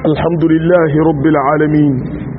الحمد لله رب العالمين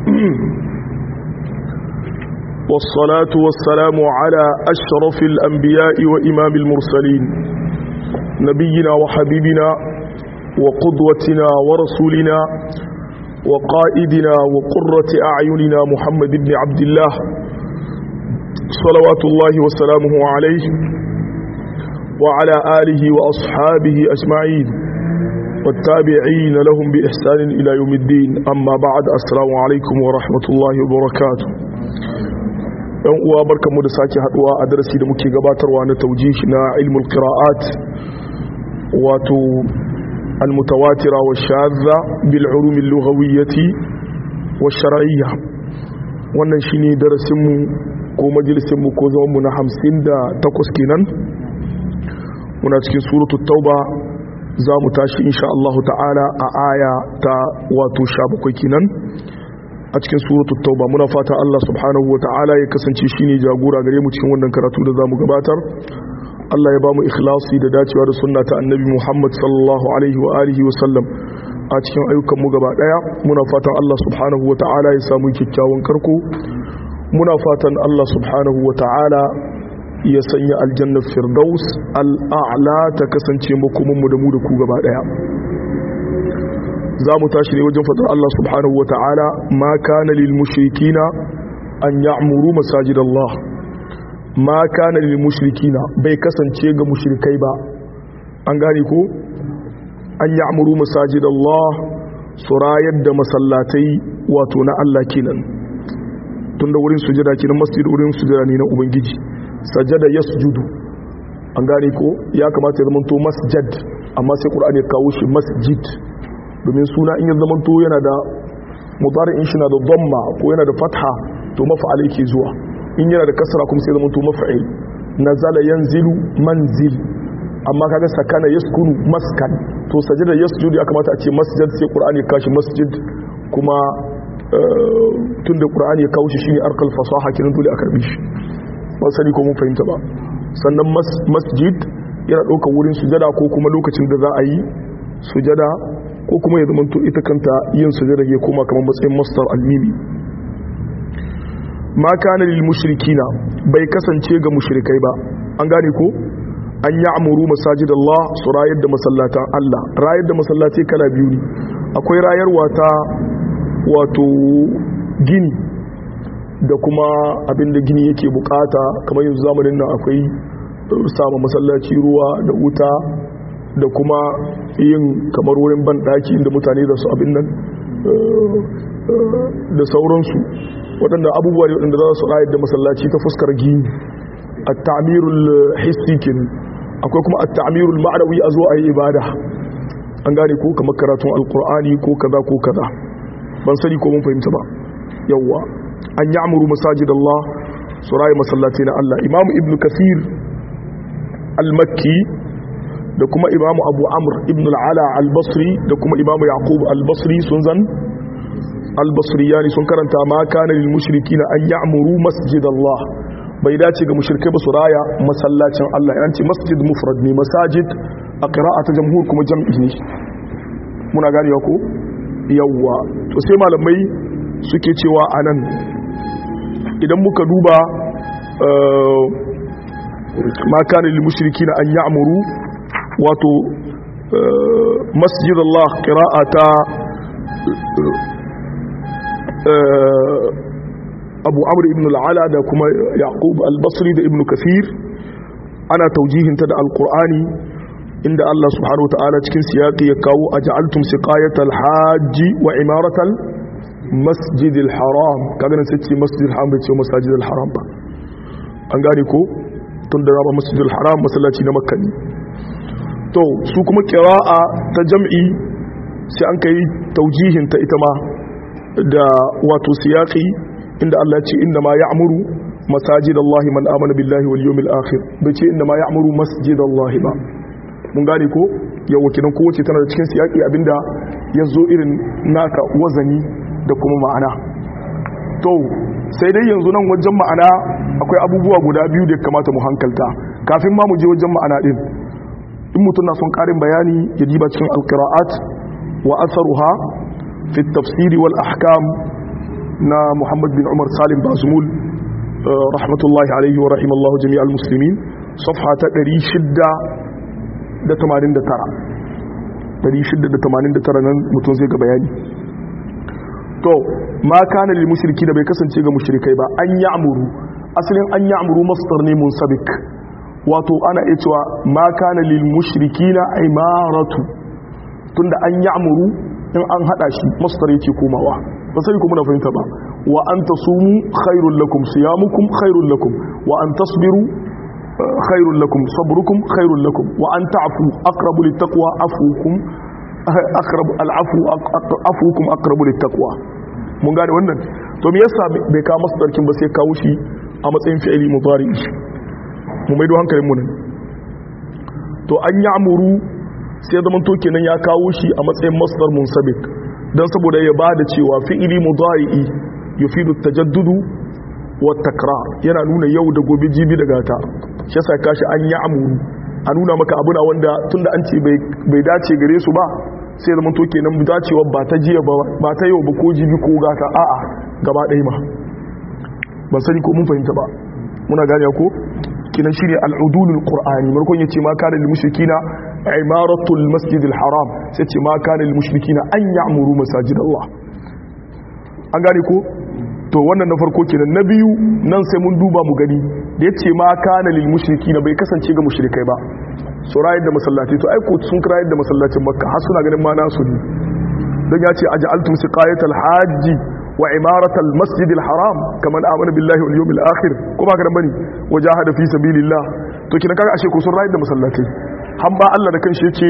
والصلاة والسلام على أشرف الأنبياء وإمام المرسلين نبينا وحبيبنا وقدوتنا ورسولنا وقائدنا وقرة أعيننا محمد بن عبد الله صلوات الله وسلامه عليه وعلى آله وأصحابه أجمعين والتابعين لهم بإحسان إلى يوم الدين أما بعد السلام عليكم ورحمة الله وبركاته yan uwa barkanmu da sake haduwa a darasi da muke gabatarwa na taujihi na ilmul qira'at wato almutawatira wa shadha bil ulum al lughawiyyati wa shar'iyya wannan shine darasin mu ko majalisin mu ko zaman mu na 58 kenan muna cikin suratul tauba za mu tashi insha Allah ta'ala a aya ta wato 17 kenan a cikin suratul tauba muna fata Allah subhanahu wa ta'ala ya kasance shine jagora gare mu cikin wannan karatu da zamu gabatar Allah ya bamu ikhlasi da dacewa da sunna ta annabi Muhammad sallallahu alaihi wa alihi wa sallam a cikin ayyukan mu gaba daya muna fatan Allah subhanahu wa ta'ala ya samu kyakkyawan karko muna fatan Allah subhanahu wa ta'ala ya sanya aljannar firdaus al'a'la ta kasance makomanmu da mu da ku gaba daya za mu tashi ne wajen fadar Allah subhanahu wa ta'ala ma kana lil mushrikina an ya'muru masajid Allah ma kana lil mushrikina bai kasance ga mushrikai ba an gane ko an ya'muru masajid Allah su rayar da masallatai wato na Allah kenan tunda wurin sujada kenan masjid wurin sujada ne na ubangiji sajada yasjudu an gane ko ya kamata ya zamanto masjid amma sai qur'ani ya kawo shi masjid domin suna in ya zamanto yana da mudari'in shi na da dhamma ko yana da fatha to maf'al yake zuwa in yana da kasra kuma sai zamanto maf'il nazala yanzilu manzil amma kaga sakana yaskunu maskan to sajada yasjudu ya kamata a ce masjid sai qur'ani ya kashi masjid kuma tunda qur'ani ya kawo shi shine arkal fasaha kiran dole a karbi shi ba sani ko mun fahimta ba sannan masjid yana ɗaukar wurin sujada ko kuma lokacin da za a yi sujada ko kuma ya zamanto ita kanta yin sujada ya koma kamar matsayin mastar almimi ma kana lil mushrikina bai kasance ga mushrikai ba an gane ko an yi amuru masajid Allah su rayar da masallatan Allah rayar da masallatai kala biyu ne akwai rayarwa ta wato gini da kuma abin da gini yake bukata kamar yanzu zamanin nan akwai samun masallaci ruwa da wuta da kuma yin kamar wurin banɗaki inda mutane da su abin nan da sauransu waɗanda abubuwa ne waɗanda za su rayar da masallaci ta fuskar gini a ta'amirul hissi kenan akwai kuma a ta'amirul ma'anawi a zo a yi ibada an gane ko kamar karatun alkur'ani ko kaza ko kaza ban sani ko mun fahimta ba yawwa an yi amuru masajid Allah su rayu masallaci na Allah imamu ibn kasir al-makki da kuma imamu abu amur ibn al'ala al-basri da kuma imamu yaqub al-basri sun zan al-basri yani sun karanta ma kana lil mushrikina an ya'muru masjid Allah bai dace ga mushrikai ba su raya masallacin Allah yan ce masjid mufrad ne masajid a qira'ata jamhur kuma jam'i ne muna gane ko yawwa to sai malamai suke cewa a nan idan muka duba makanin limushiriki na an ya'amuru wato masjid Allah ƙira'a ta abu amur ibn al'ala da kuma yaqub al-basri da ibn kasir ana taujihinta da alkur'ani inda Allah subhanahu wa ta'ala cikin siyaƙi ya kawo a ja'altum siqayatal hajji wa imaratal masjidil haram kaga nan sai ce masjidil haram bai ce masjidil haram ba an gane ko tun da raba masjidil haram masallaci na makka ne to su kuma qira'a ta jam'i sai an kai taujihin ta ita ma da wato siyaqi inda Allah ya ce inna ma ya'muru masajidallahi man amana billahi wal yawmil akhir bai ce inna ma ya'muru masjidallahi ba mun gane ko yawa kinan kowace tana da cikin siyaqi abinda ya zo irin naka wazani da kuma ma'ana to sai dai yanzu nan wajen ma'ana akwai abubuwa guda biyu da kamata mu hankalta kafin ma mu je wajen ma'ana din in mutum na son karin bayani ya diba cikin alqira'at wa atharuha fi tafsiri wal ahkam na Muhammad bin Umar Salim Bazumul rahmatullahi alaihi wa rahimallahu jami'al muslimin safha ta 689 689 nan mutum zai ga bayani to ma kana lil mushriki da bai kasance ga mushrikai ba an ya'muru asalin an ya'muru masdar ne munsabik wato ana iya cewa ma kana lil mushrikina imaratu tunda an ya'muru in an hada shi masdar yake komawa ba sai kuma na fahimta ba wa an tasumu khairul lakum siyamukum khairul lakum wa an tasbiru khairul lakum sabrukum khairul lakum wa an ta'fu aqrabu littaqwa afukum aqrabu al'afu afukum aqrabu littaqwa mun gane wannan to me yasa bai kawo masdarkin ba sai kawo shi a matsayin fi'ili mudari mu maido hankalin mu nan to an ya'muru sai zaman to kenan ya kawo shi a matsayin masdar munsabik dan saboda ya bada cewa fi'ili mudari yufidu tajaddudu wa takrar yana nuna yau da gobe jibi da gata shi yasa kashi an ya'muru a nuna maka abuna wanda tunda an ce bai dace gare su ba sai zaman to kenan dacewa ba ta jiya ba ba ta yau ba ko jibi ko gata a'a gaba ɗaya ma ban sani ko mun fahimta ba muna gane ko kinan shine al'udulul qur'ani markon yace ma kana lil mushrikina imaratul masjidil haram sai ce ma kana lil mushrikina an ya'muru masajid Allah an gane ko to wannan na farko kenan na biyu nan sai mun duba mu gani da yace ma kana lil mushrikina bai kasance ga mushrikai ba su rayar da masallaci to ai ko sun rayar da masallacin makka har suna ganin ma nasu ne dan yace aj'altum siqayatal hajji wa imaratal masjidil haram kaman amana billahi wal yawmil akhir kuma ka bane wajahada fi sabilillah to kina kaga ashe ko sun rayar da masallatai han ba Allah da kanshi yace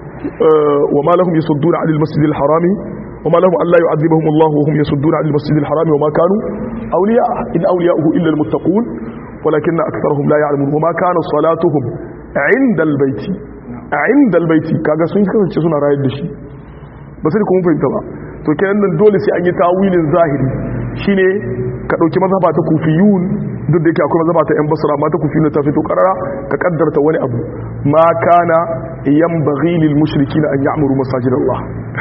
wa ma lahum yasudduna anil masjidil harami wa ma lahum alla yu'adhibuhum Allah wa hum yasudduna anil masjidil harami wa ma kanu awliya in awliya'uhu illa al muttaqun ولكن أكثرهم لا يعلمون وما كان صلاتهم عند البيت عند البيت kaga sun kasance suna rayar da shi ba sai kuma fahimta ba to kenan nan dole sai an yi tawilin zahiri shine ka dauki mazhaba ta kufiyun duk da yake akwai mazhaba ta yan basra ma ta kufiyun ta fito karara ka kaddarta wani abu ma kana yanbaghi lil mushrikina an ya'muru masajid Allah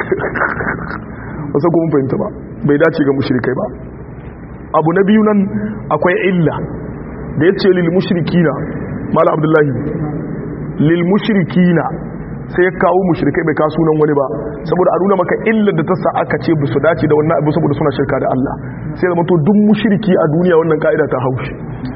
ba sai kuma fahimta ba bai dace ga mushrikai ba abu na biyu nan akwai illa da yace lil mushrikina mala abdullahi lil mushrikina sai ya kawo mushrikai bai kawo sunan wani ba saboda a nuna maka illar da ta sa aka ce ba su dace da wannan abu saboda suna shirka da Allah sai zama to duk mushriki a duniya wannan ka'ida ta haushi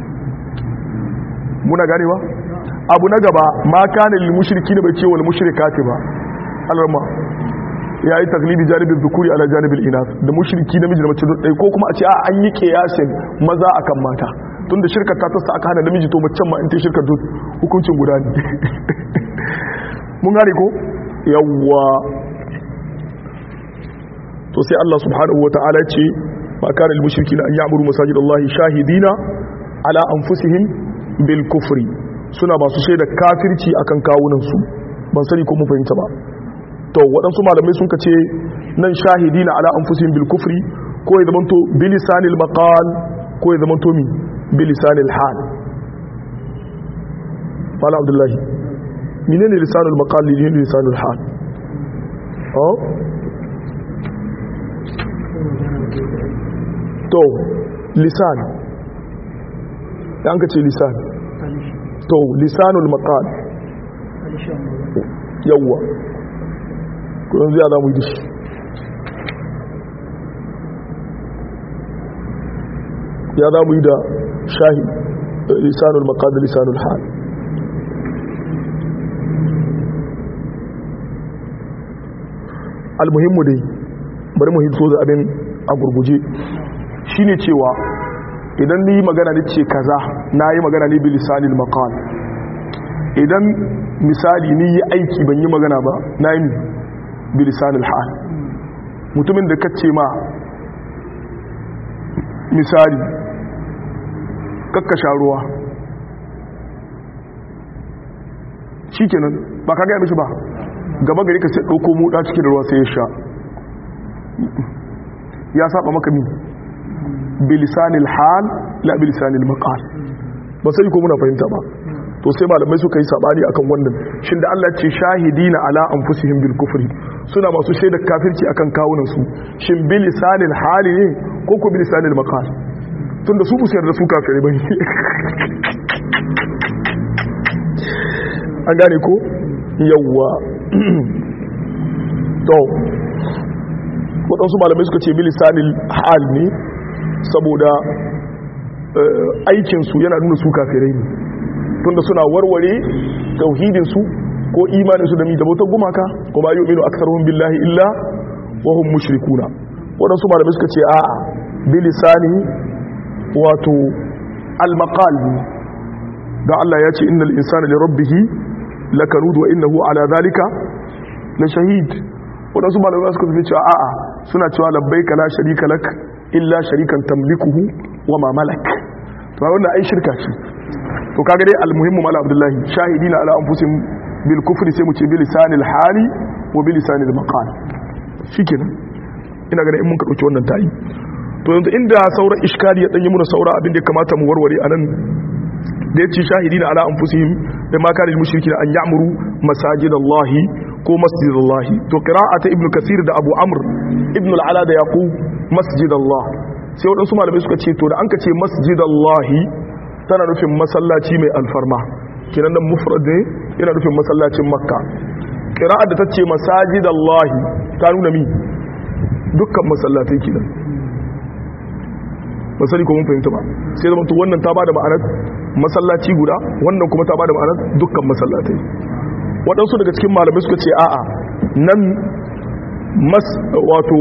muna gane ba abu na gaba ma kana lil mushrikina bai ce wal mushrikati ba alarma ya yi taglibi janibin zukuri ala janibin inas da mushriki namiji da mace ɗaya ko kuma a ce a an yi kiyasin maza akan mata tun da shirka ta tasta aka hana namiji to macen ma in ta shirka duk hukuncin guda ne mun gane ko yawwa to sai Allah subhanahu wa ta'ala ce ma kana lil mushrikina an ya'muru masajid Allah shahidina ala anfusihim bil kufri suna ba su shaida kafirci akan kawunan su ban sani ko mun fahimta ba to waɗansu malamai sun kace nan shahidina ala anfusihim bil kufri ko ya zamanto bilisanil maqal ko ya zamanto mi bilisanil hal Mala Abdullahi menene lisanul maqal ne lisanul hal oh to lisan yan ka ce lisan to lisanul maqal yawwa ko yanzu ya zamu yi dashi ya zamu yi da shahi lisanul maqal da lisanul hal almuhimmu dai bari mu hito da abin a gurguje shine cewa idan ni magana ne ce kaza na yi magana ne bilisanil maqal idan misali ni yi aiki ban yi magana ba na yi bilisanil hal mutumin da kace ma misali kakkasha ruwa shikenan ba ka gaya mishi ba gaba gari ka sai ɗauko muɗa cikin da ruwa sai ya sha ya saba maka mi bilisanil hal la bilisanil maqal ba sai ko muna fahimta ba to sai malamai suka yi sabani akan wannan shin da Allah ce shahidina ala anfusihim bil kufri suna masu shaida kafirci akan kawunan su shin bil lisanil hali ne ko ko bil lisanil maqal tunda su busayar da su kafirai bane an gane ko yawwa to waɗansu malamai suka ce bil lisanil hal ne saboda aikinsu yana nuna su kafirai ne tunda suna warware tauhidinsu ko imaninsu da mi da bautar gumaka kuma yi uminu aksarhum billahi illa wa hum mushrikuna waɗansu malamai suka ce a'a bilisani wato al-maqal da Allah ya ce innal insana li rabbih lakanud wa innahu ala zalika la shahid waɗansu malamai suka ce cewa a'a suna cewa labbaika la sharika lak illa sharikan tamlikuhu wa ma malak to wannan ai shirka ce to kaga dai almuhimmu mala abdullahi shahidina ala anfusihim bil kufri sai mu ce bil lisanil hali wa bil lisanil maqal shikenan ina ganin in mun ka dauki wannan tayi to yanzu inda sauran iskali ya danyi muna saura abin da ya kamata mu warware anan da yace shahidina ala anfusihim da ma kana mushrikina an ya'muru masajidallahi ko masjidallahi to qira'ata ibnu kasir da abu amr ibnu al-ala da yaqub masjidallah sai waɗansu malamai suka ce to da an ka ce masjidallahi tana nufin masallaci mai alfarma kinan nan mufrad ne yana nufin masallacin makka qira'a da tace masajidallahi ta nuna mi dukkan masallatai kinan masali ko mun fahimta ba sai da mutu wannan ta bada ma'anar masallaci guda wannan kuma ta bada ma'anar dukkan masallatai waɗansu daga cikin malamai suka ce a'a nan mas wato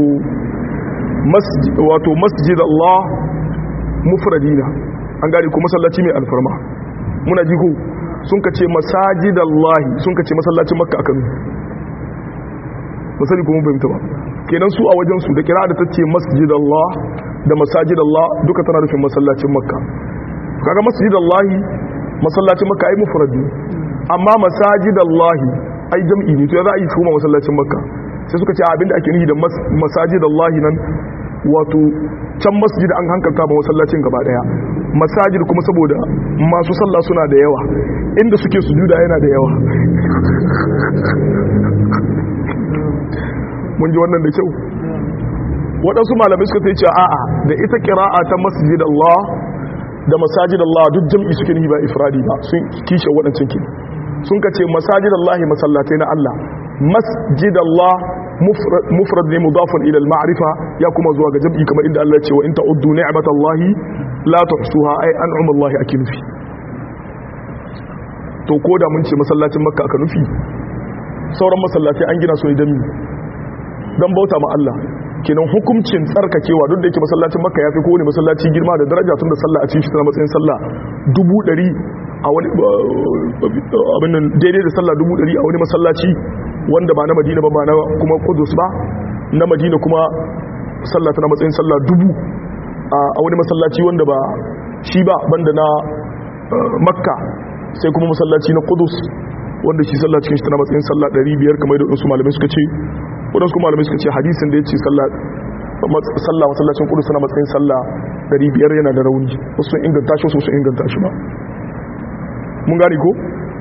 masjid wato masjid Allah mufradina an gane ko masallaci mai alfarma muna ji ko sun ka ce masajid Allah sun ka ce masallacin makka akan masali ko mun fahimta ba kenan su a wajen su da kira da tace masjid Allah da masajid Allah duka tana nufin masallacin makka kaga masjid Allah masallacin makka ai mufradi amma masajid Allah ai jam'i ne to ya za a yi kuma masallacin makka sai suka ce abinda ake nufi da masajid Allah nan wato can masjid an hankalta ba masallacin gaba daya masajid kuma saboda masu sallah suna da yawa inda suke sujuda yana da yawa mun ji wannan da kyau waɗansu malamai suka sai ce a'a da ita kira'a ta masjid Allah da masajid Allah duk jam'i suke nufi ba ifradi ba sun kishe waɗancan kin sun ka ce masajid Allah masallatai na Allah masjid Allah mufrad ne mudafun ila al-ma'rifa ya kuma zuwa ga jam'i kamar inda Allah ya ce wa in ta'uddu ni'matallahi la tuhsuha ay an'ama Allah ake nufi to koda mun ce masallacin makka aka nufi sauran masallatai an gina su ne dan dan bauta ma Allah kenan hukuncin tsarkakewa duk da yake masallacin makka ya fi kowane masallaci girma da daraja tun da sallah a cikin shi tana matsayin sallah dubu ɗari a wani abin nan daidai da sallah dubu ɗari a wani masallaci wanda ba na madina ba ba na kuma kudus ba na madina kuma sallah tana matsayin sallah dubu a wani masallaci wanda ba shi ba banda na makka sai kuma masallaci na kudus wanda shi sallah cikin shi tana matsayin sallah 500 kamar da wasu malamai suka ce wadansu malamai suka ce hadisin da ya ce sallah masallacin kudus tana matsayin sallah 500 yana da rauni wasu sun inganta shi wasu sun inganta shi ba mun gani ko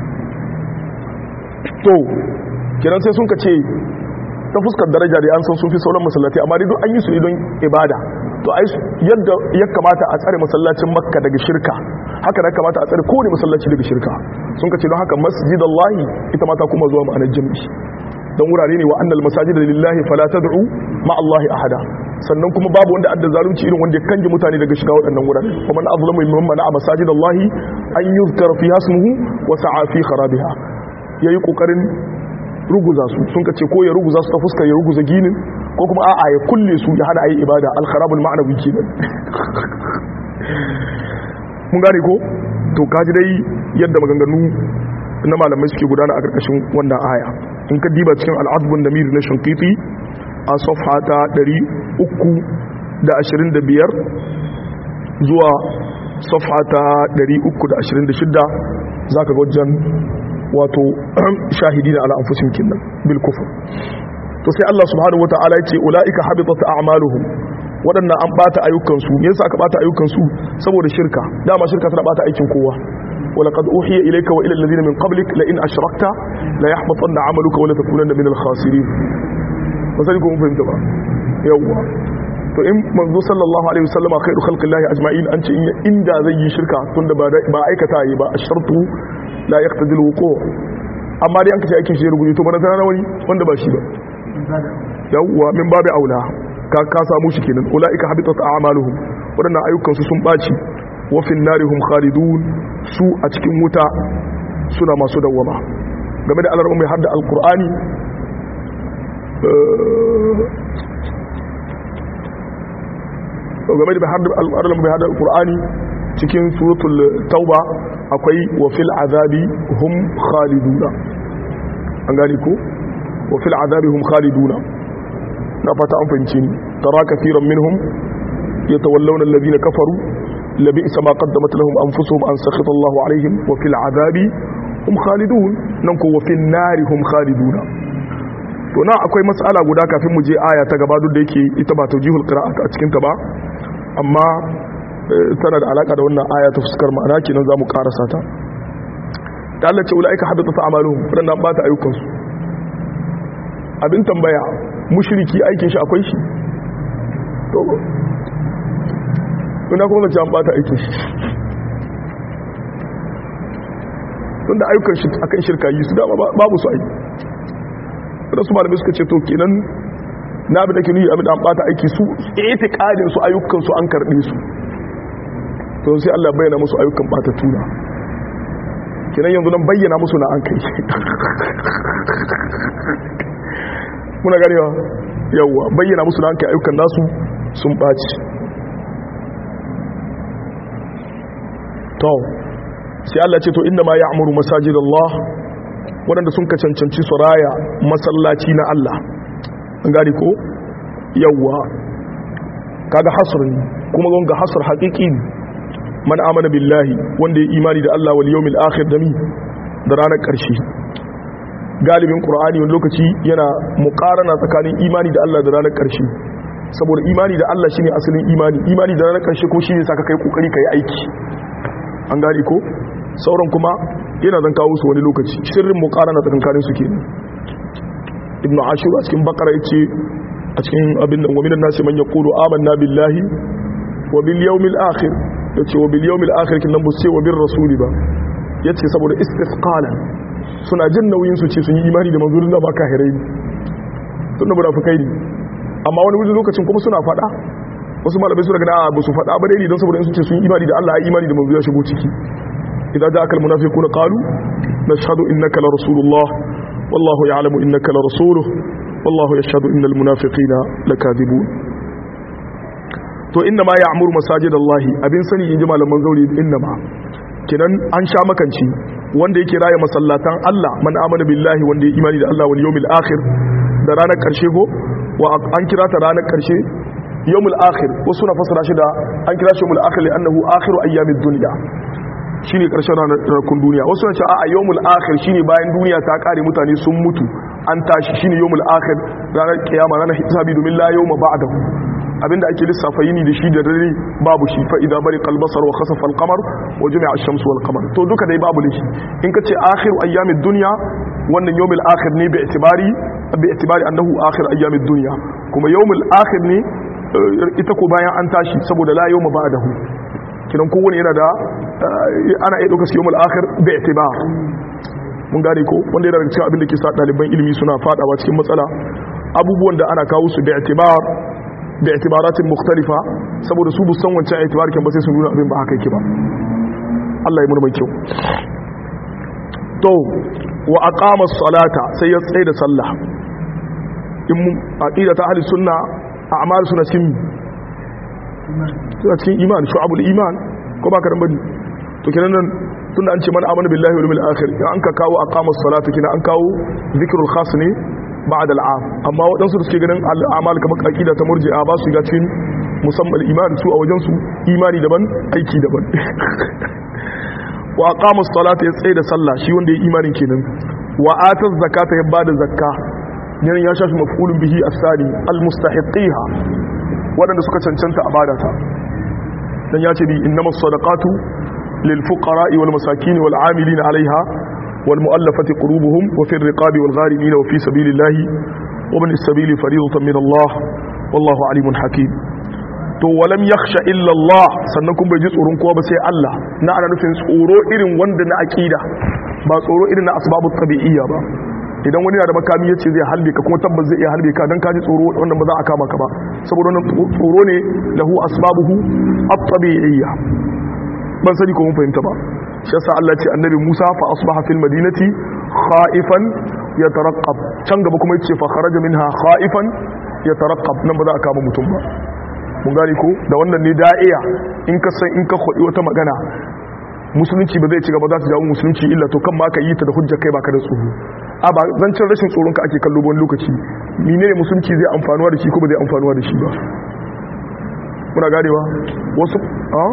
to kenan sai sun ka ce ta fuskar daraja da an san sun fi sauran masallatai amma dai duk an yi su ne don ibada to ai yadda ya kamata a tsare masallacin makka daga shirka haka da kamata a tsare kowane masallaci daga shirka sun ka ce don haka masjidallahi ita mata kuma zuwa ma'anar jami'i don wurare ne wa annal masajida lillahi fala tad'u ma Allahi ahada sannan kuma babu wanda adda zalunci irin wanda ya kange mutane daga shiga waɗannan wurare kuma man azlamu mimman mana'a masajidallahi an yuzkara fiha ismuhu wa sa'a fi kharabiha yayi kokarin ruguza su sun kace ko ya ruguza su ta fuskar ya ruguza ginin ko kuma a'a ya kulle su ya hana ayi ibada al-kharabul ma'nawi kenan mun gane ko to kaji dai yadda maganganu na malamai suke gudana a karkashin wannan aya in ka diba cikin al-adbun namir na shankiti a safha ta 325 zuwa safha ta 326 zaka ga wajen wato shahidina ala anfusihim kinnan bil kufr to sai Allah subhanahu wataala ya ce ulaika habitat a'maluhum waɗannan an bata ayyukan su me yasa aka bata ayyukan su saboda shirka dama shirka tana bata aikin kowa ولقد أوحي إليك وإلى الذين من قبلك لئن أشركت لا يحبطن عملك ولا تكونن من الخاسرين مثلا يكون فهمت بقى يوا to in manzo sallallahu alaihi wasallama khairu khalqillahi ajma'in an ce inda zai yi shirka tunda ba ba aikata yi ba ashartu la yaqtadi alwuqu' amma dai an kace aikin shi rubuce to bana tana wani wanda ba shi ba yawwa min babu aula ka ka samu shi kenan ulaika habitat a'maluhum wadannan ayyukan su sun baci wa fin narihum khalidun su a cikin wuta suna masu dawwama game da alarmu mai hadda alqur'ani game da alarmu mai hadda alqur'ani cikin suratul tauba akwai wa fil azabi hum khaliduna an gani ko wa fil azabi hum khaliduna na fata an fahimci ni tara kafiran minhum yatawallawna alladhina kafaru labisa ma qaddamat lahum anfusuhum an sakhita Allahu alaihim wa fil azabi hum khalidun nan ko wa fil nari hum khaliduna to na akwai mas'ala guda kafin mu je aya ta gaba duk da yake ita ba tawjihul qira'at a cikin ta ba amma tana da alaka da wannan aya ta fuskar ma'ana kenan zamu karasa ta da Allah ce ulaika habitat a'maluhum wadannan ba ta ayyukan su abin tambaya mushriki aikin shi akwai shi to ina kuma zance an bata aikin shi tunda ayyukan shi akan shirka yi su dama babu su aiki da su malamai suka ce to kenan na bi da ke nuyi abin da an bata aiki su itiqadin su ayyukan su an karbe su to sai Allah bayyana musu ayyukan bata tuna kenan yanzu nan bayyana musu na an kai muna ganewa yawwa bayyana musu na an kai ayyukan nasu sun ɓaci to sai Allah ce to inda ma ya amuru masajid Allah waɗanda sun ka cancanci su raya masallaci na Allah an gani ko yawwa kaga hasr ne kuma gonga hasr haƙiƙi ne man amana billahi wanda ya imani da Allah wal yawmil akhir da mi da ranar ƙarshe galibin qur'ani wani lokaci yana muqarana tsakanin imani da Allah da ranar ƙarshe saboda imani da Allah shine asalin imani imani da ranar ƙarshe ko shine saka kai kokari kai aiki an gane ko sauran kuma yana zan kawo su wani lokaci sirrin muqarana tsakanin su kenan ibnu ashur a cikin bakara yace a cikin abin nan wa minan nasi man yaqulu amanna billahi wa bil yawmil akhir ya ce wa biliyomil akhirkin nan sai wa bin rasuli ba ya ce saboda istisqala suna jin nauyin su ce sun yi imani da manzurin da ba kahirai ne tun da munafikai ne amma wani wajen lokacin kuma suna fada wasu malamai suna gana ba su fada ba daidai don saboda in su ce sun yi imani da Allah ya imani da manzo ya shigo ciki idan ja akal munafiquna qalu nashhadu innaka la rasulullah wallahu ya'lamu innaka la rasuluhu wallahu yashhadu innal munafiqina lakadibun to inna ma ya'muru masajid Allah abin sani inji malaman zauri inna ma kinan an sha makanci wanda yake raya masallatan Allah man amana billahi wanda ya imani da Allah wal yawmil akhir da ranar karshe go wa an kira ta ranar karshe yawmul akhir wasu na fasara shi da an kira shi yawmul akhir li'annahu akhiru ayyamid dunya shine karshen ranakun duniya wasu na ce a yawmul akhir shine bayan duniya ta kare mutane sun mutu an tashi shine yawmul akhir ranar kiyama ranar hisabi domin la yawma ba'dahu abinda ake lissafa yini da shi da dare babu shi fa idan bari qalbasar wa khasafa al-qamar wa jumi'a ash-shamsu wal qamar to duka dai babu lishi in ka ce akhiru ayyamid dunya wannan yawmul akhir ne bi itibari bi itibari annahu akhir ayyamid dunya kuma yawmul akhir ne ita ko bayan an tashi saboda la yawma ba'dahu kidan kowane yana da ana iya dauka yawmul akhir bi itibar mun gane ko wanda yana daga cikin abin da ke sa ɗaliban ilimi suna fadawa cikin matsala abubuwan da ana kawo su bi itibar da itibaratin mukhtalifa saboda su bu san wancan itibar kan ba sai su nuna abin ba haka yake ba Allah ya murmai kyau to wa aqama as-salata sai ya tsaye da sallah in aqida ta ahli sunna a'mal suna cikin suna cikin iman shu'abul iman ko ba ka dan bane to kenan nan tunda an ce man amana billahi wal yawmil akhir an ka kawo aqama as-salata kina an kawo zikrul khas ne ba'ad al'am amma waɗansu da suke ganin al'amal kamar aqida ta murji'a ba su ga cikin musamman iman su a wajen su imani daban aiki daban wa aqama as-salata ya tsaye da sallah shi wanda ya imanin kenan wa ata zakata ya bada zakka yan ya shafi maf'ulun bihi as-sani al-mustahiqiha wadanda suka cancanta a bada ta dan ya ce bi innamas sadaqatu lil fuqara wal masakin wal amilin alaiha wal mu'allafati qulubuhum wa fi riqabi wal gharimin wa fi sabilillahi wa min as-sabili fariidatan min Allah wallahu alimun hakim to walam yakhsha illa Allah sannan kun bai ji tsoron kowa ba sai Allah na ana nufin tsoro irin wanda na aqida ba tsoro irin na asbabu tabi'iyya ba idan wani na da makami yace zai halbe ka kuma tabbas zai iya halbe ka dan kaji tsoro wanda ba za a kama ka ba saboda wannan tsoro ne lahu asbabuhu at-tabi'iyya ban sani ko mun fahimta ba shi yasa Allah ce annabi Musa fa asbaha fil madinati khaifan yataraqqab can gaba kuma yace fa kharaja minha khaifan yataraqqab nan ba za a kama mutum ba mun gani ko da wannan ne da'iya in ka san in ka khodi wata magana musulunci ba zai ci gaba za ta jawo musulunci illa to kan ma ka yi ta da hujja kai baka da tsoro a ba zancen rashin tsoron ka ake kallo wani lokaci mine ne musulunci zai amfanuwa da shi ko ba zai amfanuwa da shi ba muna ganewa wasu a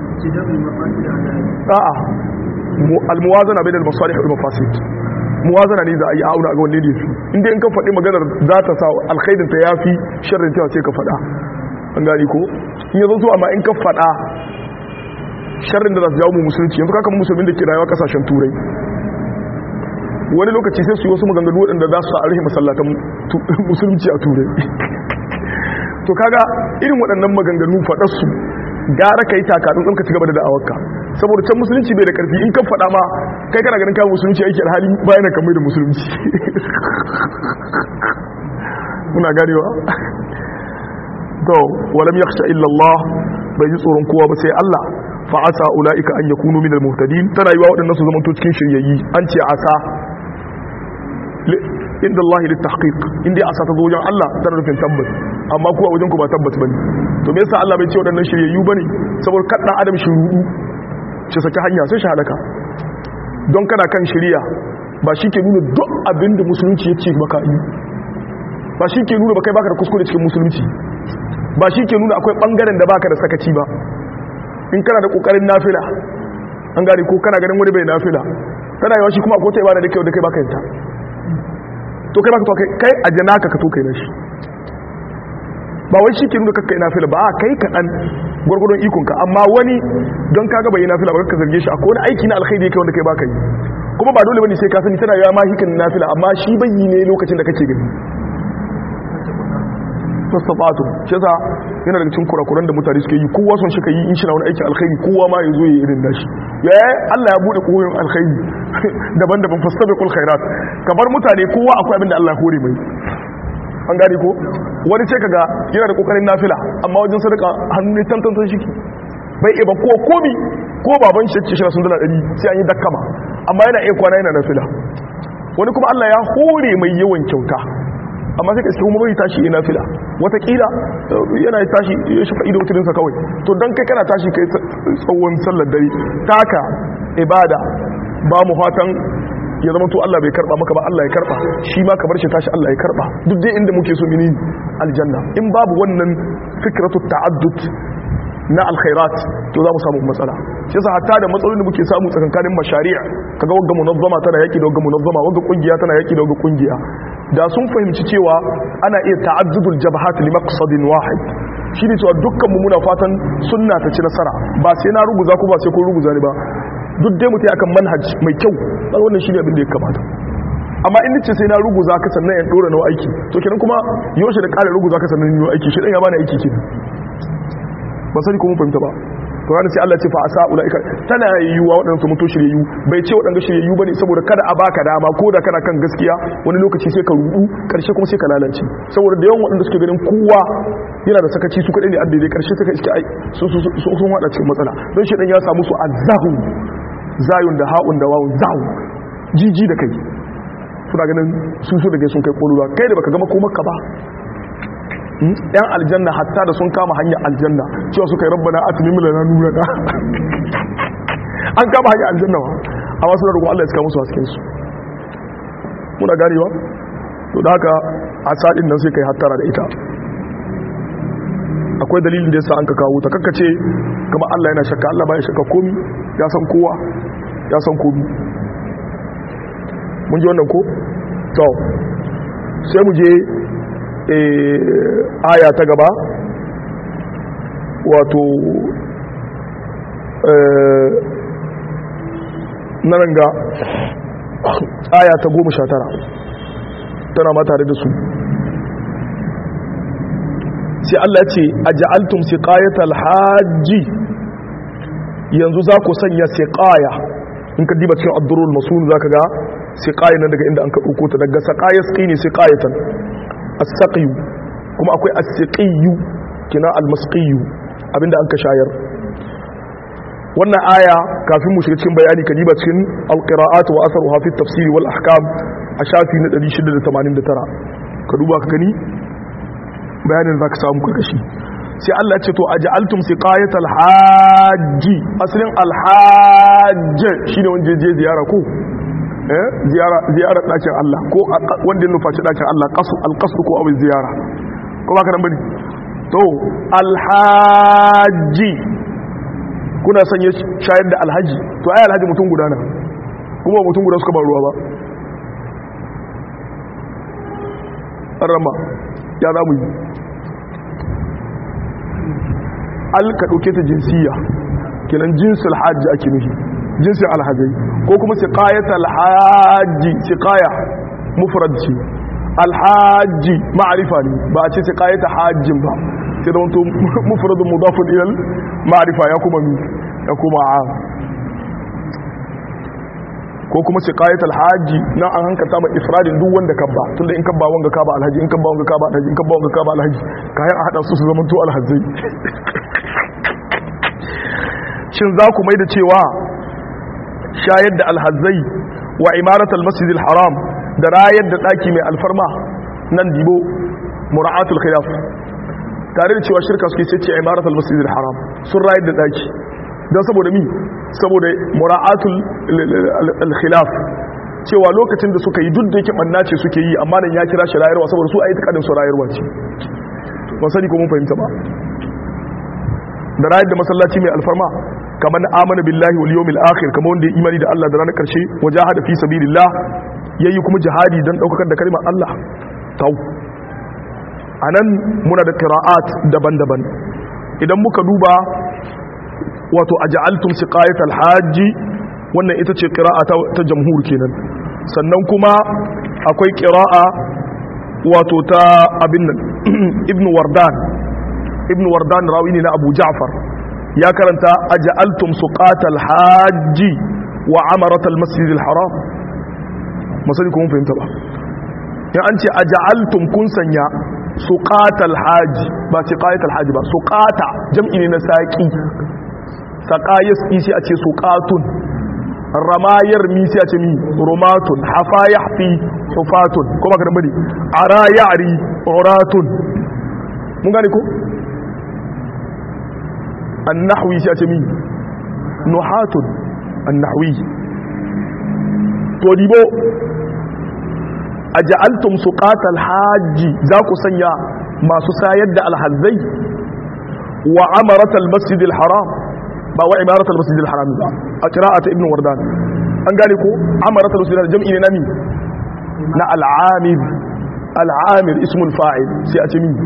a'a almuwazana bai da masalih wal mafasid muwazana ne za a yi auna ga wanne ne su inda in ka faɗi maganar za ta sa alkhairin ta yafi sharrin ta sai ka faɗa an gani ko in yanzu zuwa amma in ka faɗa sharrin da za su jawo mu musulunci yanzu kaka musulmin da ke rayuwa kasashen turai wani lokaci sai su yi wasu maganganu waɗanda za su sa a rufe masallatan musulunci a turai to kaga irin waɗannan maganganu faɗarsu gara ka yi takatun ɗin ka ci gaba da da'awarka saboda can musulunci bai da ƙarfi in kan faɗa ma kai kana ganin kawo musulunci aiki alhali bayan kan mai da musulunci muna ganewa to walam yakhsha illa Allah bai ji tsoron kowa ba sai Allah fa asa ulaika an yakunu minal muhtadin tana yiwa waɗannan su zamanto cikin shiryayyi an ce asa inda Allah lit tahqiq inda asa ta zo wajen Allah tana nufin tabbas amma kuwa wajen ku ba tabbas bane to me yasa Allah bai ce waɗannan shiryayyu bane saboda kada adam shi rudu shi saki hanya sai shi halaka don kana kan shiriya ba shi ke nuna duk abin da musulunci ya ce baka yi ba shi ke nuna ba kai baka da kuskure cikin musulunci ba shi ke nuna akwai bangaren da baka da sakaci ba in kana da kokarin nafila an gane ko kana ganin wani bai nafila tana yawa shi kuma akwai ta ibada da kai da kai baka yanta to kai baka to kai kai a janaka ka to kai na shi ba wai shi ke nuna kakkai nafila ba a kai kaɗan gwargwadon ikonka amma wani don kaga bai nafila ba ka zarge shi akwai wani aiki na alkhairi yake wanda kai baka yi kuma ba dole bane sai ka sani tana yawa ma hikin nafila amma shi bai yi ne lokacin da kake gani fasafatu shi yasa yana daga cikin kurakuran da mutane suke yi kowa son shi ka yi in shi na wani aikin alkhairi kowa ma ya zo ya irin nashi ya Allah ya bude koyon alkhairi daban-daban fastabiqul khairat kamar mutane kowa akwai abin da Allah ya hore mai an gane ko wani ce kaga yana da kokarin nafila amma wajen sadaka hannu ne tantantan shi bai iya ba ko komi ko baban shi ce shi sun dala ɗari sai an yi dakkama amma yana iya kwana yana nafila wani kuma Allah ya hore mai yawan kyauta amma sai ka iska kuma bai tashi ina fila watakila yana tashi ya shi fa'ido wuturinsa kawai to don kai kana tashi kai tsawon sallar dare taka ibada ba mu fatan ya zama to Allah bai karba maka ba Allah ya karba shi ma ka bar shi tashi Allah ya karba duk dai inda muke so mini aljanna in babu wannan fikratu ta'addud na alkhairat to za mu samu matsala shi yasa hatta da matsalolin da muke samu tsakankanin mashari'a kaga wagga munazzama tana yaki da wagga munazzama wagga kungiya tana yaki da wagga kungiya da sun fahimci cewa ana iya ta'addudul jabhat li maqsadin wahid shi ne cewa dukkan mu muna fatan sunna ta ci nasara ba sai na ruguza ko ba sai ko ruguza ne ba duk dai mutai akan manhaj mai kyau dan wannan shine abin da ya kamata amma in nace sai na ruguza ka sannan in dora nawa aiki to kenan kuma yaushe da ƙara ruguza ka sannan nawa aiki shi dan ya bani aiki kenan ba sani ko mun fahimta ba to ranar sai Allah ce fa asa ulaika tana yiwuwa waɗanda su mutu shiryayyu bai ce waɗanda shiryayyu bane saboda kada a baka dama ko da kana kan gaskiya wani lokaci sai ka rudu karshe kuma sai ka lalace saboda da yawan waɗanda suke ganin kowa yana da sakaci su kaɗai ne a daidai karshe suka iske ai su sun haɗa cikin matsala don shi ɗan ya samu su azahu zayun da ha'un da wawun zahu jiji da kai suna ganin su su da kai sun kai koluluwa kai da baka gama ko maka ba yan aljanna hatta da sun kama hanyar aljanna cewa suka yi rabbana atmim lana nurana an kama hanyar aljanna wa amma suna roƙon Allah ya saka musu hasken su muna ganewa to da haka a sadin nan sai kai hattara da ita akwai dalilin da yasa an ka kawo ta kakkace kamar Allah yana shakka Allah baya shakka komi ya san kowa ya san komi mun ji wannan ko to sai mu je aya ta gaba wato na ranga aya ta goma sha tara tana ma tare da su sai Allah ce a ja'altum siqayatal hajji yanzu za ku sanya siqaya in ka diba cikin addurul masun zaka ga siqaya nan daga inda an ka dauko ta daga saqaya ne siqayatan as-saqiyu kuma akwai as-siqiyu kina al-masqiyu abinda an ka shayar wannan aya kafin mu shiga cikin bayani ka diba cikin al-qira'at wa atharuha fi at-tafsir wal ahkam a shafi na 689 ka duba ka gani bayanin za ka samu karkashi sai Allah ce to a ja'altum siqayatal hajji asalin alhajj shine wanda je ziyara ko eh ziyara ziyara dakin Allah ko wanda ya nufaci dakin Allah qasu alqasd ko abin ziyara ko ba ka nan bane to alhaji kuna son ya shayar da alhaji to ai alhaji mutum guda na kuma mutum guda suka ba ruwa ba rama ya za mu yi alka ɗauke ta jinsiya kenan jinsul hajji ake nufi jinsin alhajai ko kuma siqayat alhaji siqaya mufrad ce alhaji ma'arifa ne ba a ce siqayat hajjin ba sai da wanto mufradun mudafun ilal ma'arifa ya kuma ya kuma a ko kuma siqayat alhaji na an hankata ma ifradin duk wanda kabba tunda in kabba wanga kaba alhaji in kabba wanga kaba alhaji in kabba wanga kaba alhaji kayan a hada su su zama to alhajai shin za ku mai da cewa shayar da alhazai wa imaratul masjidil haram da rayar da daki mai alfarma nan dibo mura'atul khilaf tare da cewa shirka suke sai ce imaratul masjidil haram sun rayar da daki don saboda mi saboda mura'atul khilaf cewa lokacin da suka yi duk da yake banna ce suke yi amma nan ya kira shi rayarwa saboda su a yi takadin su rayarwa ce ban sani ko mun fahimta ba da rayar da masallaci mai alfarma kamar na amana billahi wal yawmil akhir kamar wanda ya imani da Allah da ranar karshe wajahada fi sabilillah yayi kuma jihadi dan daukar da kalmar Allah tau anan muna da qira'at daban-daban idan muka duba wato aj'altum siqayatal hajji wannan ita ce qira'a ta jamhur kenan sannan kuma akwai qira'a wato ta abin nan ibnu wardan ibn wardan rawi ne na abu ja'far ya karanta aja'altum suqatal hajji wa amaratal masjidil haram masali kuma fahimta ba ya an ce aja'altum kun sanya suqatal hajji ba siqayatal hajji ba suqata jam'i ne na saqi saqayis isi a ce suqatun ramayar mi sai a ce mi rumatun hafa yahfi hufatun kuma ka bane ara ya'ri uratun mun gane ko annahwi sai a ce mi nuhatun annahwi to dibo a ja'altum suqatal hajji za ku sanya masu sayar da alhazzai wa amaratal masjidil haram ba wa imaratal masjidil haram ba a qira'at ibn wardan an gane ko amaratal masjidil jam'i ne nami na al'amir al'amir ismul fa'il sai a ce mi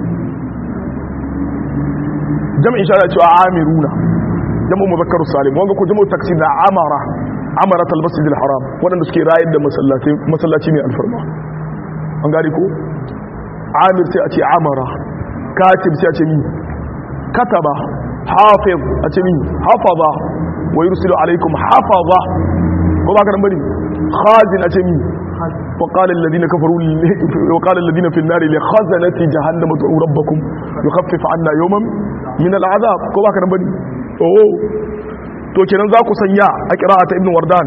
jam'in shi ana cewa amiruna jam'u mudhakkaru salim wanga ko jam'u taksir da amara amarat al-masjid al-haram wadanda suke rayar da masallaci masallaci ne alfarma an gari ko amir sai a ce amara katib sai a ce mi kataba hafiz a ce mi hafaza wa yursilu alaikum hafaza ko ba ka nan bane khazin a ce mi وقال الذين كفروا وقال الذين في النار لخزنة جهنم ادعوا ربكم يخفف عنا يوما من العذاب ko baka nan bane oh to kenan za ku sanya a qira'ata ibn wardan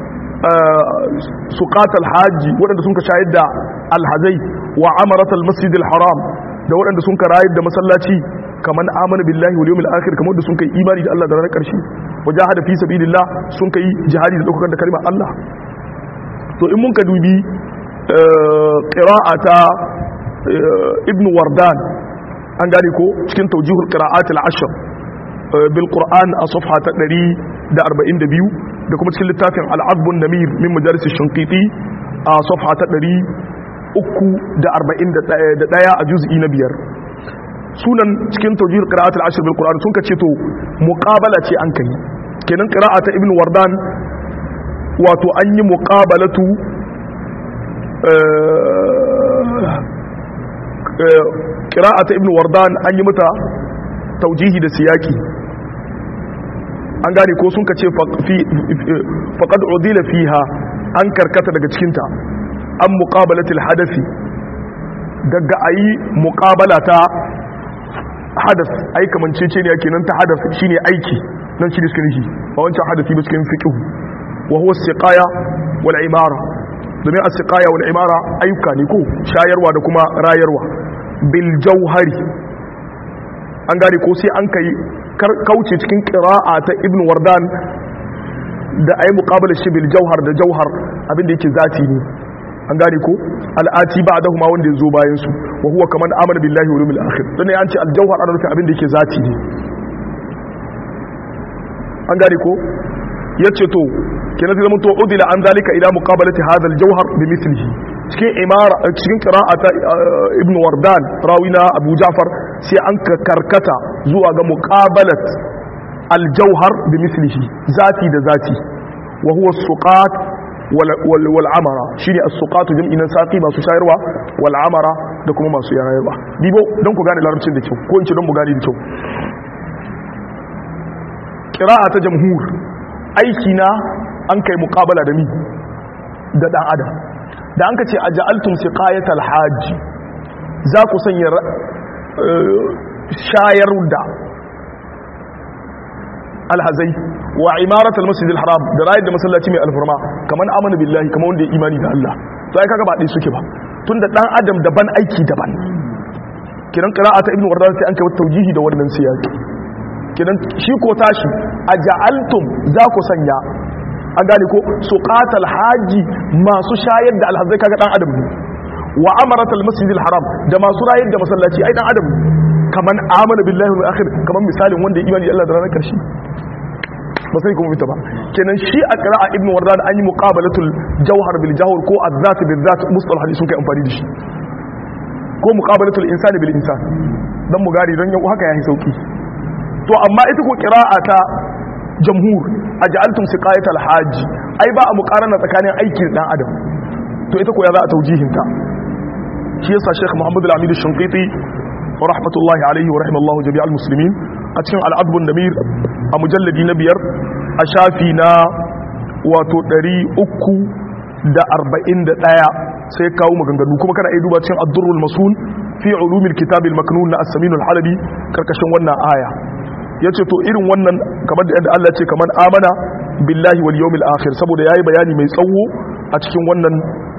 suqatal haji wadanda sun ka shayar da alhazai wa amaratal masjidil haram da wadanda sun ka rayar da masallaci kaman amana billahi wal yawmil akhir kamar da sun kai imani da Allah da ranar karshe wajahada fi sabilillah sun kai jihadi da daukar da kalmar Allah to in mun ka dubi ƙira'ata ibn wardan an gane ko cikin taujihul ƙira'at al'ashir bil ƙur'an a safha ta 142 da kuma cikin littafin al'azbun namir min majalis shankiti a safha ta 341 a juz'i na biyar sunan cikin taujihul ƙira'at al'ashir bil ƙur'an sun ka ce to muƙabala ce an kai kenan ƙira'ata ibn wardan wato an yi muqabalatu qira'ata ibn wardan an yi mata taujihi da siyaki an gane ko sun kace faqad udila fiha an karkata daga cikinta an muqabalatil hadafi daga ayi muqabala ta hadas ai kamancece ne kenan ta hadas shine aiki nan shi diskin shi ba wancan hadasi ba cikin fiqh wa huwa siqaya wal imara domin as-siqaya wal imara ayyuka ne ko shayarwa da kuma rayarwa bil jauhari an gane ko sai an kai kauce cikin qira'a ta ibn wardan da ayi muqabala shi bil jauhar da jauhar abinda yake zati ne an gane ko al'ati ba'dahu ma wanda yazo bayan su wa huwa kaman amana billahi wal yawmil akhir dan an ce al jauhar ana nufin abinda yake zati ne an gane ko yace to kenan zai to udila an zalika ila muqabalati hadha al jauhar bi mithlihi cikin imara cikin qira'ata ibn wardan rawina abu ja'far sai an karkata zuwa ga muqabalat al jauhar bi mithlihi zati da zati wa huwa suqat wal amara shine as-suqat jam'i nan saqi masu shayarwa wal amara da kuma masu yarayarwa dibo don ku gane larabcin da kyau ko in ce don mu gane da kyau qira'a ta jamhur aiki na an kai muqabala da mi da dan adam da an ka ce aja'altum siqayatal hajj za ku sanya shayar da alhazai wa imarat almasjid alharam da rayar da masallaci mai alfarma kaman amana billahi kaman wanda ya imani da Allah to ai kaga ba dai suke ba tunda dan adam daban aiki daban kiran qira'ata ibnu wardan sai an kai taujihi da wannan siyaki kiran shi ko tashi aja'altum za ku sanya an gane ko suqatal haji masu shayar da alhazai kaga dan adam ne wa amarat almasjid alharam da masu rayar da masallaci ai dan adam kaman amana billahi wal akhir kaman misalin wanda ya imani da Allah da ranar karshe ba sai kuma fita ba kenan shi a qira'a ibnu wardan an yi muqabalatul jawhar bil jawhar ko az-zat bil zat mustalah hadisi sun kai amfani da shi ko muqabalatul insani bil insan dan mu gari dan yau haka yayi sauki to amma ita ko qira'a ta jamhur aj'altum siqayatal hajj ai ba a muqarana tsakanin aikin dan adam to ita ko ya za a taujihinta shi yasa Sheikh Muhammad al-Amid al-Shinqiti wa rahmatullahi alaihi wa rahimallahu jami'al muslimin a cikin al'adbun namir a mujalladi na biyar a shafi na wato 341 sai kawo maganganu kuma kana iya duba cikin ad-durrul masul fi ulumil kitabil maknun na as-samin al-halabi karkashin wannan aya yace to irin wannan kamar da yadda Allah ce kamar amana billahi wal yawmil akhir saboda yayi bayani mai tsawo a cikin wannan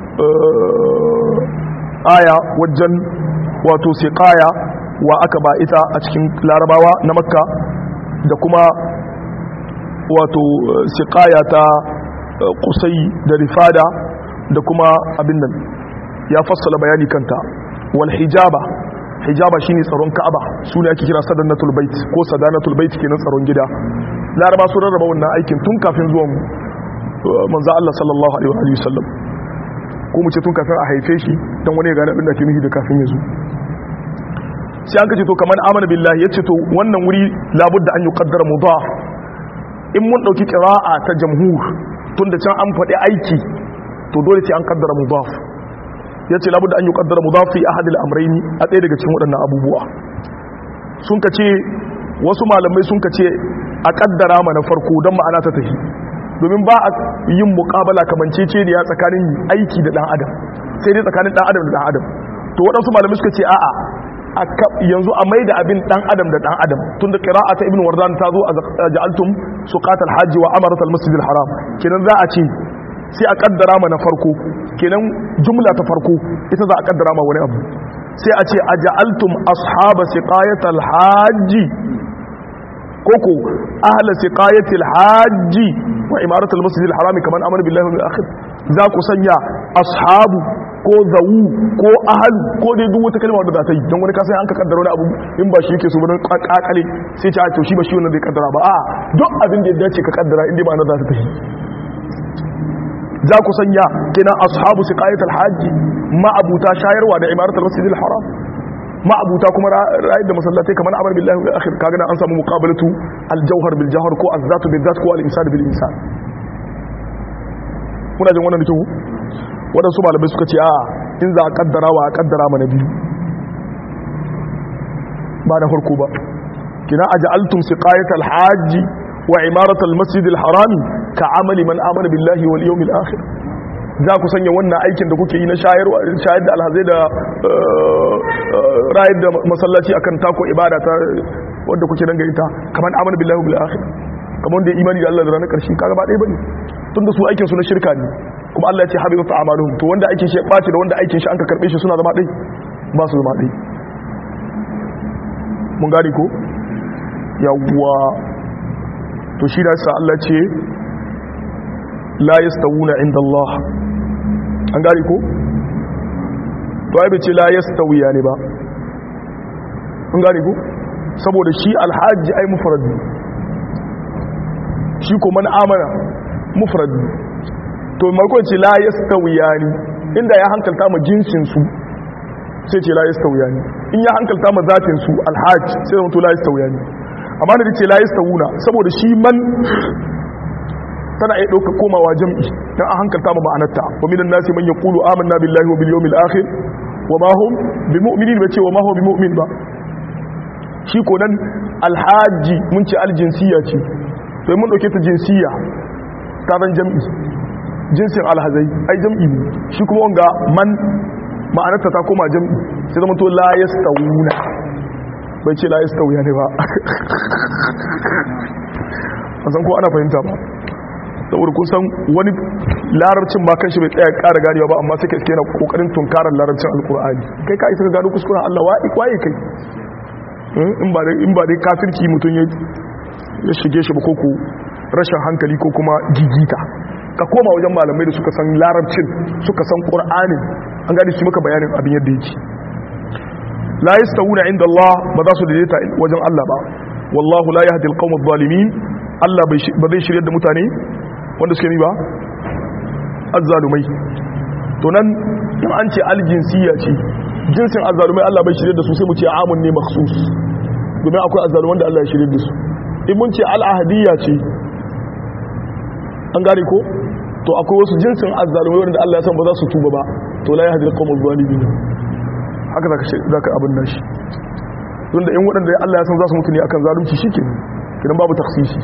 aya wajen wato siqaya wa aka ba ita a cikin larabawa na makka da kuma wato siqaya ta kusai da rifada da kuma abin nan ya fassala bayani kanta wal hijaba hijaba shine tsaron ka'aba su ne ake kira sadanatul bait ko sadanatul bait kenan tsaron gida laraba sun rarraba wannan aikin tun kafin zuwan manzo Allah sallallahu alaihi wa sallam ko mu ce tun kafin a haife shi dan wani ya gane abin da ke nufi da kafin ya zo sai an kace to kaman amana billahi yace to wannan wuri labudda an yuqaddara mudaf in mun dauki qira'a ta jamhur tunda can an faɗi aiki to dole sai an kaddara mudaf yace labudda an yuqaddara mudaf fi ahad al-amrayn a ɗaya daga cikin waɗannan abubuwa sun kace wasu malamai sun kace a kaddara mana farko dan ma'ana ta tafi domin ba a yin muqabala kamancece ne ya tsakanin aiki da dan adam sai dai tsakanin dan adam da dan adam to waɗansu malamai suka ce a'a yanzu a mai da abin dan adam da dan adam tun da qira'ata ibn wardan ta zo a ja'altum suqatal hajji wa amarat al masjid al haram kenan za a ce sai a kaddara ma na farko kenan jumla ta farko ita za a kaddara ma wani abu sai a ce aja'altum ashaba siqayatal hajji koko ahla siqayatil hajji wa imarat al masjid al haram kaman amana billahi wal akhir za ku sanya ashabu ko zawu ko ahalu ko dai duk wata kalma wadda za ta yi don wani kasa an ka kaddara wani abu in ba shi yake so bane kakale sai ce a to shi ba shi wannan zai kaddara ba a duk abin da ya dace ka kaddara inda ba na za ta tafi za ku sanya kenan ashabu siqayat alhajj ma abuta shayarwa da imarat almasjid alharam ma abuta kuma ra'ayi da masallatai kamar amar billahi wal akhir kaga an samu muqabalatu aljawhar bil jawhar ko azzatu bil zat ko al insan bil insan muna jin wannan da kyau waɗansu malamai suka ce a in za a kaddara wa a kaddara mana biyu ba na farko ba kina aj'altum siqayatal hajji wa imaratal masjidil harami ka amali man amana billahi wal yawmil akhir za ku sanya wannan aikin da kuke yi na shayarwa shayar da alhazai da rayar da masallaci akan tako ibada ta wanda kuke danga ita kamar amana billahi wal akhir kamar da imani da Allah da ranar karshe kaga ba dai bane tunda su aikin su na shirka ne kuma Allah ya ce habibat a'maluhum to wanda aikin shi ya bace da wanda aikin shi an ka karbe shi suna zama dai ba su zama dai mun gani ko yawwa to shi da sa Allah ce la yastawuna inda Allah an gani ko to ai bace la yastawiya ne ba mun gani ko saboda shi alhaji ai mufrad shi ko man amana mufrad to marko ce la yastawiya ne inda ya hankalta mu jinsin su sai ce la yastawiya ne in ya hankalta ma zatin su alhaj sai zama to la yastawiya ne amma da ce la yastawuna saboda shi man tana iya ɗauka komawa jam'i dan an hankalta ma ma'anarta wa minan nasi man yaqulu amanna billahi wa bil yawmil akhir wa ma hum bimu'minin ba ce wa ma hum bimu'min ba shi ko nan alhaji mun ce aljinsiya ce to mun dauke ta jinsiya ta zan jam'i jinsin alhazai ai jam'i ne shi kuma wanga man ma'anarta ta koma jam'i sai zama to la yastawuna bai ce la yastawiya ne ba a san ko ana fahimta ba saboda kun san wani larabcin ba kan shi bai tsaya ƙara ganewa ba amma sai ka yana kokarin tunkarar larabcin alkur'ani kai ka isa ka gano kuskuren Allah waye kai in ba dai in ba dai kafirci mutum ya ya shige shi ba ko ko rashin hankali ko kuma gigita ka koma wajen malamai da suka san larabcin suka san qur'anin an gani su maka bayanin abin yadda yake la yastawuna inda Allah ba za su daidaita wajen Allah ba wallahu la yahdi alqawm adh-dhalimin Allah ba zai shirye da mutane wanda suke ni ba azzalumai to nan in an ce aljinsiya ce jinsin azzalumai Allah bai shirye da su sai mu ce amun ne makhsus domin akwai azzaluman da Allah ya shirye da su in mun ce al'ahadiyya ce an gane ko to akwai wasu jinsin azzalumai wanda Allah ya san ba za su tuba ba to la yahdi alqawm adh-dhalimin haka zaka zaka abin nashi tunda in waɗanda Allah ya san za su mutu ne akan zalunci shikenan kidan babu taksisi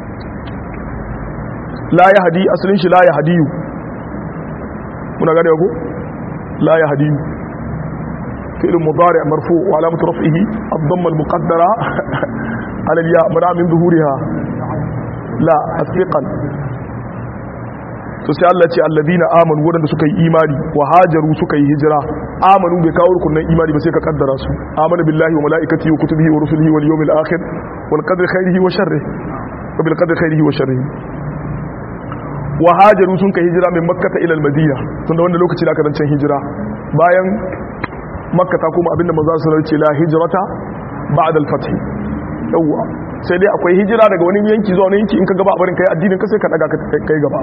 la ya hadi asalin shi la ya hadiyu muna gane ko la ya hadiyu fi'l mudari' marfu wa alamatu raf'ihi ad-damma al-muqaddara ala al-ya mana min zuhuriha la asbiqan to sai Allah ce alladina amanu wadanda suka yi imani wa hajaru suka yi hijira amanu bai kawo rukunin imani ba sai ka kaddara su amana billahi wa malaikatihi wa kutubihi wa rusulihi wal yawmil akhir wal qadri khairihi wa sharrihi wa bil qadri khairihi wa sharrihi wa hajaru sun kai hijira min makka ila al madina tunda wanda lokaci da aka zancen hijira bayan makka ta kuma abinda manzo sallallahu alaihi wasallam ce la hijrata ba'da al fath yawa sai dai akwai hijira daga wani yanki zuwa wani yanki in ka gaba barin kai addinin ka sai ka daga kai gaba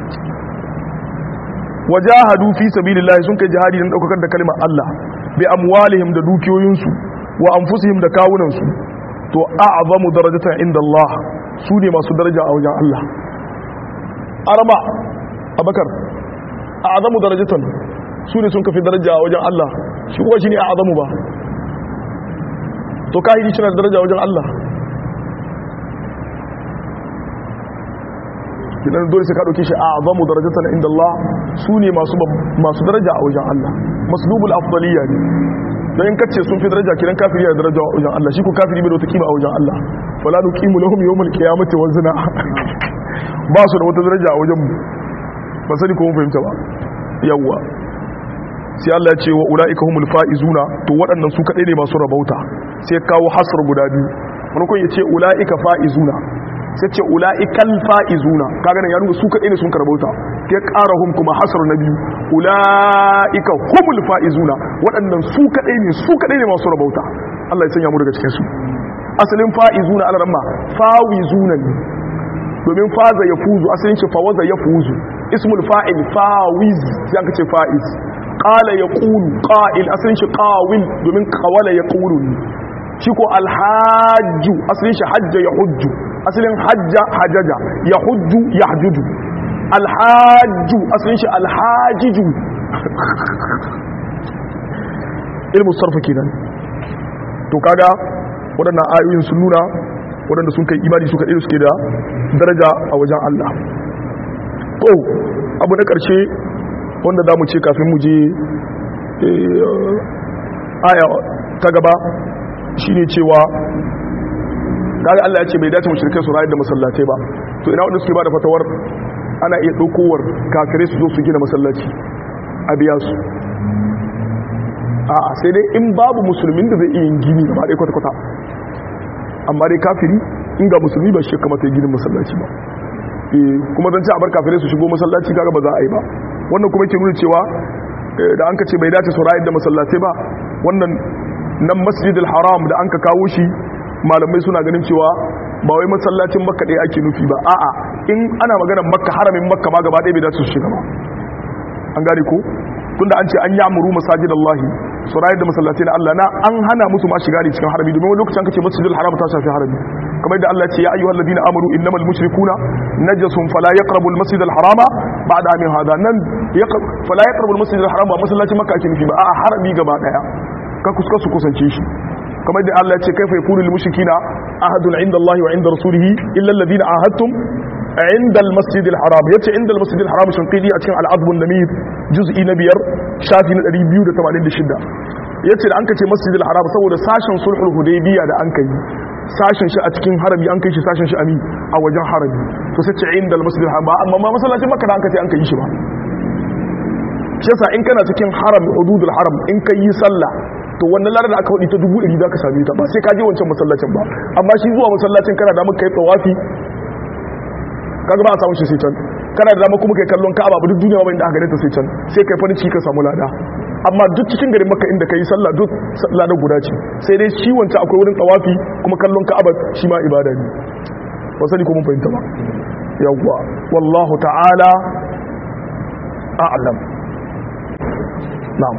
wajahadu fi sabilillahi sun kai jihadi don daukar da kalmar Allah bi amwalihim da dukiyoyinsu wa anfusihim da kawunansu to a'zamu darajatan inda Allah su ne masu daraja a wajen Allah araba abakar a'zamu darajatan su ne sun kafi daraja a wajen Allah shi kuwa shi ne a'zamu ba to kahiri shi na daraja a wajen Allah kidan dole sai ka dauke shi a'zamu darajatan inda Allah sune masu masu daraja a wajen Allah maslubul afdaliyya ne dan in kace sun fi daraja kidan kafiri da daraja a wajen Allah shi ko kafiri bai da wata kima a wajen Allah fala nuqimu lahum yawmal qiyamati wazna ba su da wata daraja a wajen mu ba sani ko mun fahimta ba yawa sai Allah ya ce wa ulaika humul faizuna to waɗannan su kadai ne masu rabauta sai kawo hasr guda biyu farkon ya ce ulaika faizuna sai ce ula'ikal fa'izuna kaga nan ya nuna su kaɗai ne sun karbauta ya ƙara hum kuma hasar na biyu ula'ika humul fa'izuna waɗannan su kaɗai ne su kaɗai ne masu rabauta Allah ya sanya mu daga cikin su asalin fa'izuna ala ramma fawizuna ne domin faza ya fuzu asalin ce fawaza ya fuzu ismul fa'il fawiz sai aka ce fa'iz qala yaqulu qa'il asalin shi qawil domin qawala yaqulu shi ko alhajju asalin shi hajja ya hujju asalin hajja hajaja ya hujju ya hajjuju alhajju asalin shi alhajiju ilmu sarfa kenan to kaga waɗannan ayoyin sun nuna waɗanda sun kai imani suka ɗaya suke da daraja a wajen Allah to abu na ƙarshe wanda za mu ce kafin mu je aya ta gaba shine cewa kaga Allah ya ce bai dace mushrikai su rayar da masallatai ba to ina wanda suke ba da fatawar ana iya ɗaukowar kafirai su zo su gina masallaci a biya su a sai dai in babu musulmin da zai iya yin gini gaba ɗaya kwata-kwata amma dai kafiri in ga musulmi ba shi kamata ya ginin masallaci ba kuma zan ce a bar kafirai su shigo masallaci kaga ba za a yi ba wannan kuma ke nuna cewa da an ka ce bai dace su rayar da masallatai ba wannan nan masjidil haram da an ka kawo shi malamai suna ganin cewa ba wai masallacin makka ɗaya ake nufi ba a'a in ana maganar makka haramin makka ma gaba ɗaya bai dace su shiga ba an gane ko tunda an ce an ya'muru masajidallahi su rayar da masallatai na Allah na an hana musu ma shiga ne cikin harami domin wani lokacin kace masjidil haram ta shafi harami kamar yadda Allah ya ce ya ayyuhal ladina amanu innamal mushrikuna najasun fala yaqrabu al masjidal harama ba'da amin hada nan fala yaqrabu al masjidal haram ba masallacin makka ake nufi ba a'a harami gaba daya ka kuska su kusance shi kamar yadda Allah ya ce kaifa yakunu lil mushrikina ahadun inda Allah wa inda rasulihi illa alladhina ahadtum عند المسجد الحرام yace عند المسجد الحرام shinqidi a cikin al-adb an-namir juz'i na biyar shafi na 286 yace da an kace masjid al-haram saboda sashen sulhul hudaybiya da an kai sashen shi a cikin harami an kai shi sashen shi ami a wajen harami to sai ce inda al-masjid al-haram amma ma masallacin makka da an kace an kai shi ba shi yasa in kana cikin haram hududul haram in kai yi sallah to wannan ladar da aka hudi ta dubu ɗari za ka same ta ba sai ka je wancan masallacin ba amma shi zuwa masallacin kana da muka yi tsawafi kaga ba a samu shi sai can kana da dama kuma kai kallon ka'aba ba duk duniya ba inda aka gane ta sai can sai kai farin ciki ka samu lada amma duk cikin garin makka inda kai sallah duk lada guda ce sai dai shi wancan akwai wurin tawafi kuma kallon ka'aba shi ma ibada ne ba sani ko mun fahimta ba yawwa wallahu ta'ala a'lam na'am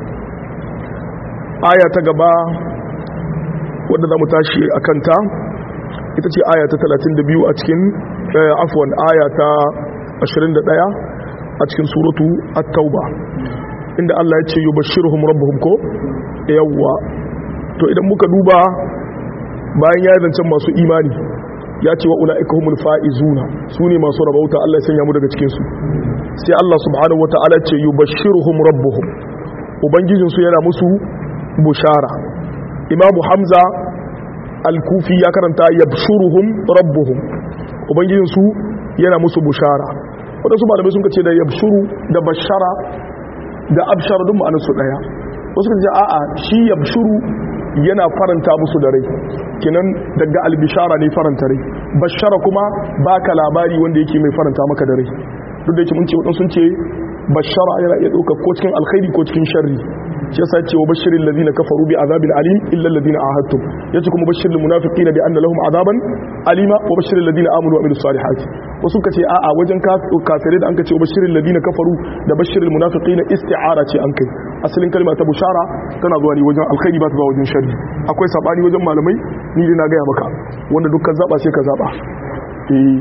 aya ta gaba wadda za mu tashi a kanta ita ce aya ta 32 a cikin afwan aya ta 21 a cikin suratu at-tauba inda Allah ya ce yubashshiruhum rabbuhum ko yawwa to idan muka duba bayan ya zancen masu imani ya ce wa ula'ika humul fa'izuna su ne masu rabauta Allah ya sanya mu daga cikin su sai Allah subhanahu wata'ala ce yubashshiruhum rabbuhum ubangijinsu yana musu bushara imamu hamza al-kufi ya karanta yabshuruhum rabbuhum ubangijinsu yana musu bushara wadansu malamai sun ce da yabshuru da bashara da abshara duk ma'anarsu daya wasu kan ce a'a shi yabshuru yana faranta musu da rai kinan daga albishara ne faranta rai bashara kuma baka labari wanda yake mai faranta maka da rai duk da yake mun ce wadansu sun ce bashara yana iya ɗauka ko cikin alkhairi ko cikin sharri shi yasa ce wa bashirin ladina kafaru bi azabin alim illa alladhina ahadtum yace kuma bashirin munafiqina bi anna lahum azaban alima wa bashirin ladina amanu wa amilus salihati wasu ka ce a'a wajen kafirai da an ka ce wa bashirin ladina kafaru da bashirin munafiqina isti'ara ce an kai asalin kalma ta bushara tana zuwa ne wajen alkhairi ba ta zuwa wajen sharri akwai sabani wajen malamai ni dai na gaya maka wanda dukkan zaba sai ka zaba eh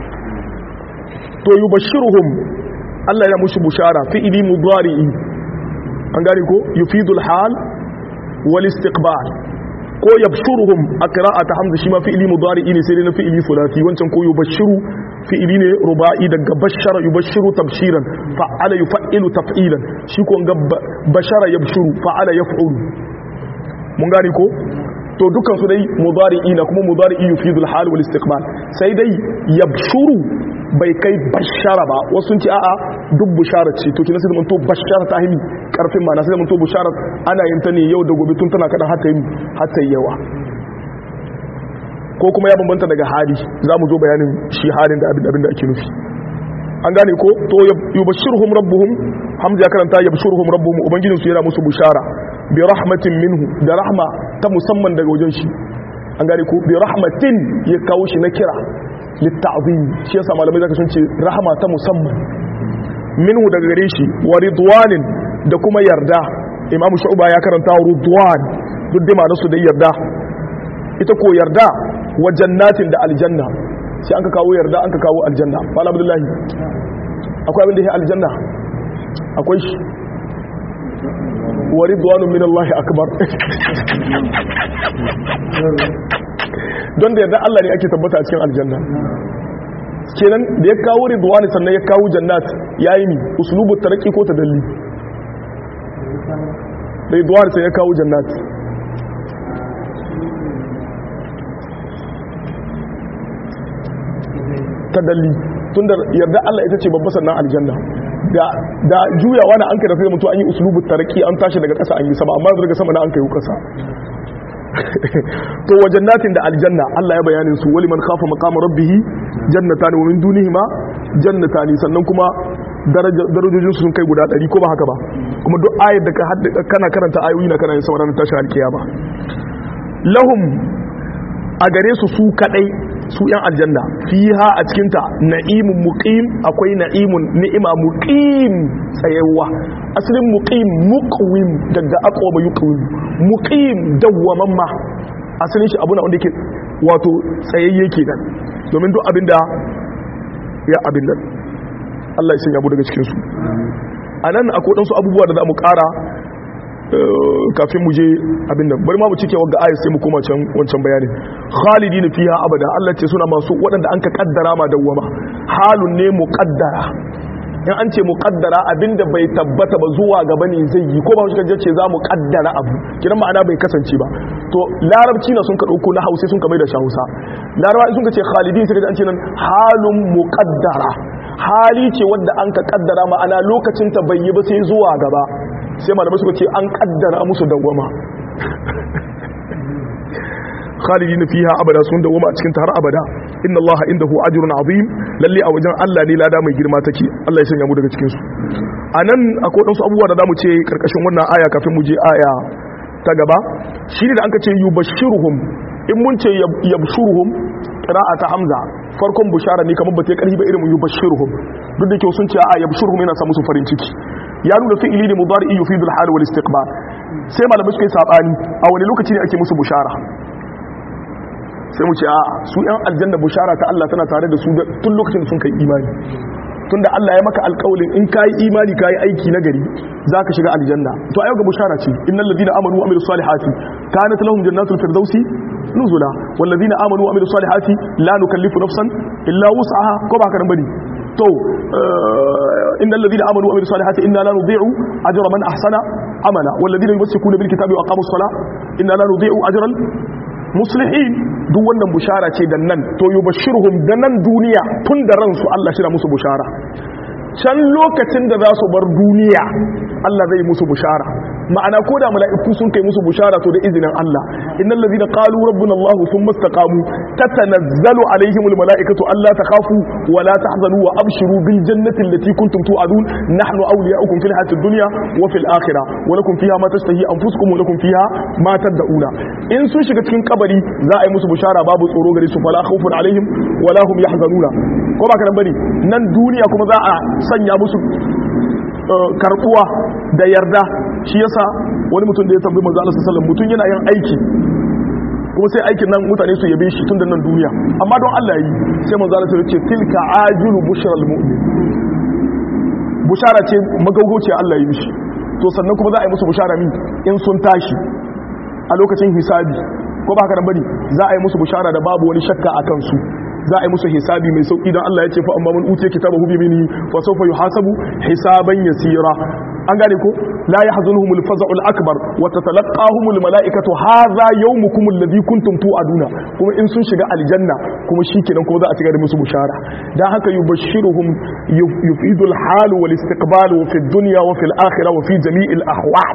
to yubashshiruhum Allah ya mushi bushara fi'ili mudari'i an gane ko yufidul hal wal istiqbal ko yabshuruhum a qira'ata hamza shi ma fi'ili mudari'i ne sai dai na fi'ili fulati wancan ko yubashshiru fi'ili ne ruba'i daga bashara yubashshiru tabshiran fa'ala yuf'ilu taf'ilan shi ko ga bashara yabshuru fa'ala yaf'ulu mun gane ko to dukan su dai mudari'i na kuma mudari'i yufidul hal wal istiqbal sai dai yabshuru bai kai bashara ba wasu sun ce a'a duk bushara ce to kina sai mun to bashara ta himi karfin ma na sai mun to bushara ana yin ta ne yau da gobe tun tana kada har ta yi har ta yawa ko kuma ya bambanta daga hali za mu zo bayanin shi halin da abin abin da ake nufi an gane ko to yubashshiruhum rabbuhum hamza ya karanta yabshuruhum rabbuhum ubangijinsu yana musu bushara bi rahmatin minhu da rahma ta musamman daga wajen shi an gane ko bi rahmatin ya kawo shi na kira litta'zim shi yasa malamai zaka sun ce rahama ta musamman minhu daga gare shi wa ridwanin da kuma yarda imamu shu'ba ya karanta ridwan duk da ma'anar su da yarda ita ko yarda wa jannatin da aljanna sai an ka kawo yarda an ka kawo aljanna malam abdullahi akwai abin da ya aljanna akwai shi wa ridwanun min Allah akbar don da yarda Allah ne ake tabbata a cikin aljanna kenan da ya kawo ridwani sannan ya kawo jannat yayi ni uslubu tarqi ko tadalli ridwani sai ya kawo jannat tadalli tunda yarda Allah ita ce babba sannan aljanna da da juyawa na an kai da sai mutu an yi uslubu tarqi an tashi daga ƙasa an yi sama amma daga sama na an kai ƙasa to wa jannatin da aljanna Allah ya bayanin su wali man khafa maqama rabbih jannatan wa min dunihima jannatan sannan kuma darajojin su sun kai guda 100 ko ba haka ba kuma duk ayar da kana karanta ayoyi na kana yin sauran tashi alkiyama lahum a gare su su kadai su yan aljanna fiha a cikinta na'imun muqim akwai na'imun ni'ima muqim tsayawa asalin muqim muqwim daga aqwa yuqwim muqim dawwamamma asalin shi abuna wanda yake wato tsayayye kenan domin duk abinda ya abin nan Allah ya sanya mu daga cikin su anan akwai dan su abubuwa da za mu kara kafin mu je abin nan bari ma mu cike wagga ayat sai mu koma can wancan bayanin khalidin fiha abada Allah ce suna masu waɗanda an ka kaddara ma dawwama halun ne muqaddara in an ce muqaddara abinda bai tabbata ba zuwa gaba ne zai yi ko ba shi kaje ce za mu kaddara abu kiran ma'ana bai kasance ba to larabci na sun ka dauko na hausa sun ka mai da Hausa laraba sun ka ce khalidin sai an ce nan halun muqaddara hali ce wadda an ka kaddara ma'ana lokacin ta bai yi ba sai zuwa gaba sai malamai suka ce an kaddara musu dawwama khalidina fiha abada sun dawwama a cikin ta har abada inna allaha indahu ajrun azim lalle a wajen Allah ne lada mai girma take Allah ya sanya mu daga cikin su anan akwai dan su abubuwa da zamu ce karkashin wannan aya kafin mu je aya ta gaba shine da anka ce yubashshiruhum in mun ce yabshuruhum qira'ata hamza farkon bushara ne kamar bata karhi ba irin yubashshiruhum duk da ke sun ce a yabshuruhum yana sa musu farin ciki ya nuna fi'ili ne mudari yufidu al-hal wal istiqbal sai malamai suka yi sabani a wani lokaci ne ake musu bushara sai mu ce a su yan aljanna bushara ta Allah tana tare da su tun lokacin da sun kai imani tunda Allah ya maka alƙawalin in kai imani kai aiki na gari zaka shiga aljanna to ayo ga bushara ce innal ladina amanu wa amilus salihati kanat lahum jannatul firdausi nuzula wal ladina amanu wa amilus salihati la nukallifu nafsan illa wus'aha ko ba ka bane to innal ladina amanu wa amilus salihati inna la nudhi'u ajra man ahsana amala wal ladina yumsikuna bil kitabi wa aqamus salah inna la nudhi'u ajran muslihin duk wannan bushara ce da nan to yubashshirhum da nan duniya tun da ransu Allah shi musu bushara can lokacin da za su bar duniya Allah zai musu bushara ma'ana ko da mala'iku sun kai musu bushara to da izinin Allah innal ladina qalu rabbuna Allah thumma istaqamu tatanazzalu alaihimul mala'ikatu alla takhafu wa la tahzanu wa abshiru bil jannati allati kuntum tu'adun nahnu awliya'ukum fil hayatid dunya wa fil akhirah wa lakum fiha ma tashtahi anfusukum wa lakum fiha ma tad'una in sun shiga cikin kabari za a yi musu bushara babu tsoro gare su fala khawfun alaihim wa la hum yahzanuna ko ba kana bari nan duniya kuma za a sanya musu karbuwa da yarda shi yasa wani mutum da ya tambayi manzo Allah sallallahu alaihi mutum yana yin aiki kuma sai aikin nan mutane su yabe shi tun da nan duniya amma don Allah yi sai manzo Allah ya ce tilka ajilu bushral mu'min bushara ce magaugauce Allah yi mishi to sannan kuma za a yi musu bushara min in sun tashi a lokacin hisabi ko ba haka nan bane za a yi musu bushara da babu wani shakka a kansu za a yi musu hisabi mai sauki don Allah ya ce fa amma man utiya kitabahu bi mini fa sawfa yuhasabu hisaban yasira an gane ko la yahzunuhum al-faza'u al-akbar wa tatalaqahum al-mala'ikatu hadha yawmukum alladhi kuntum tu'aduna kuma in sun shiga aljanna kuma shikenan kuma za a cigaba da musu bushara dan haka yubashshiruhum yufidu al-hal wal istiqbal wa fi ad-dunya wa fi al-akhirah wa fi jami' al-ahwal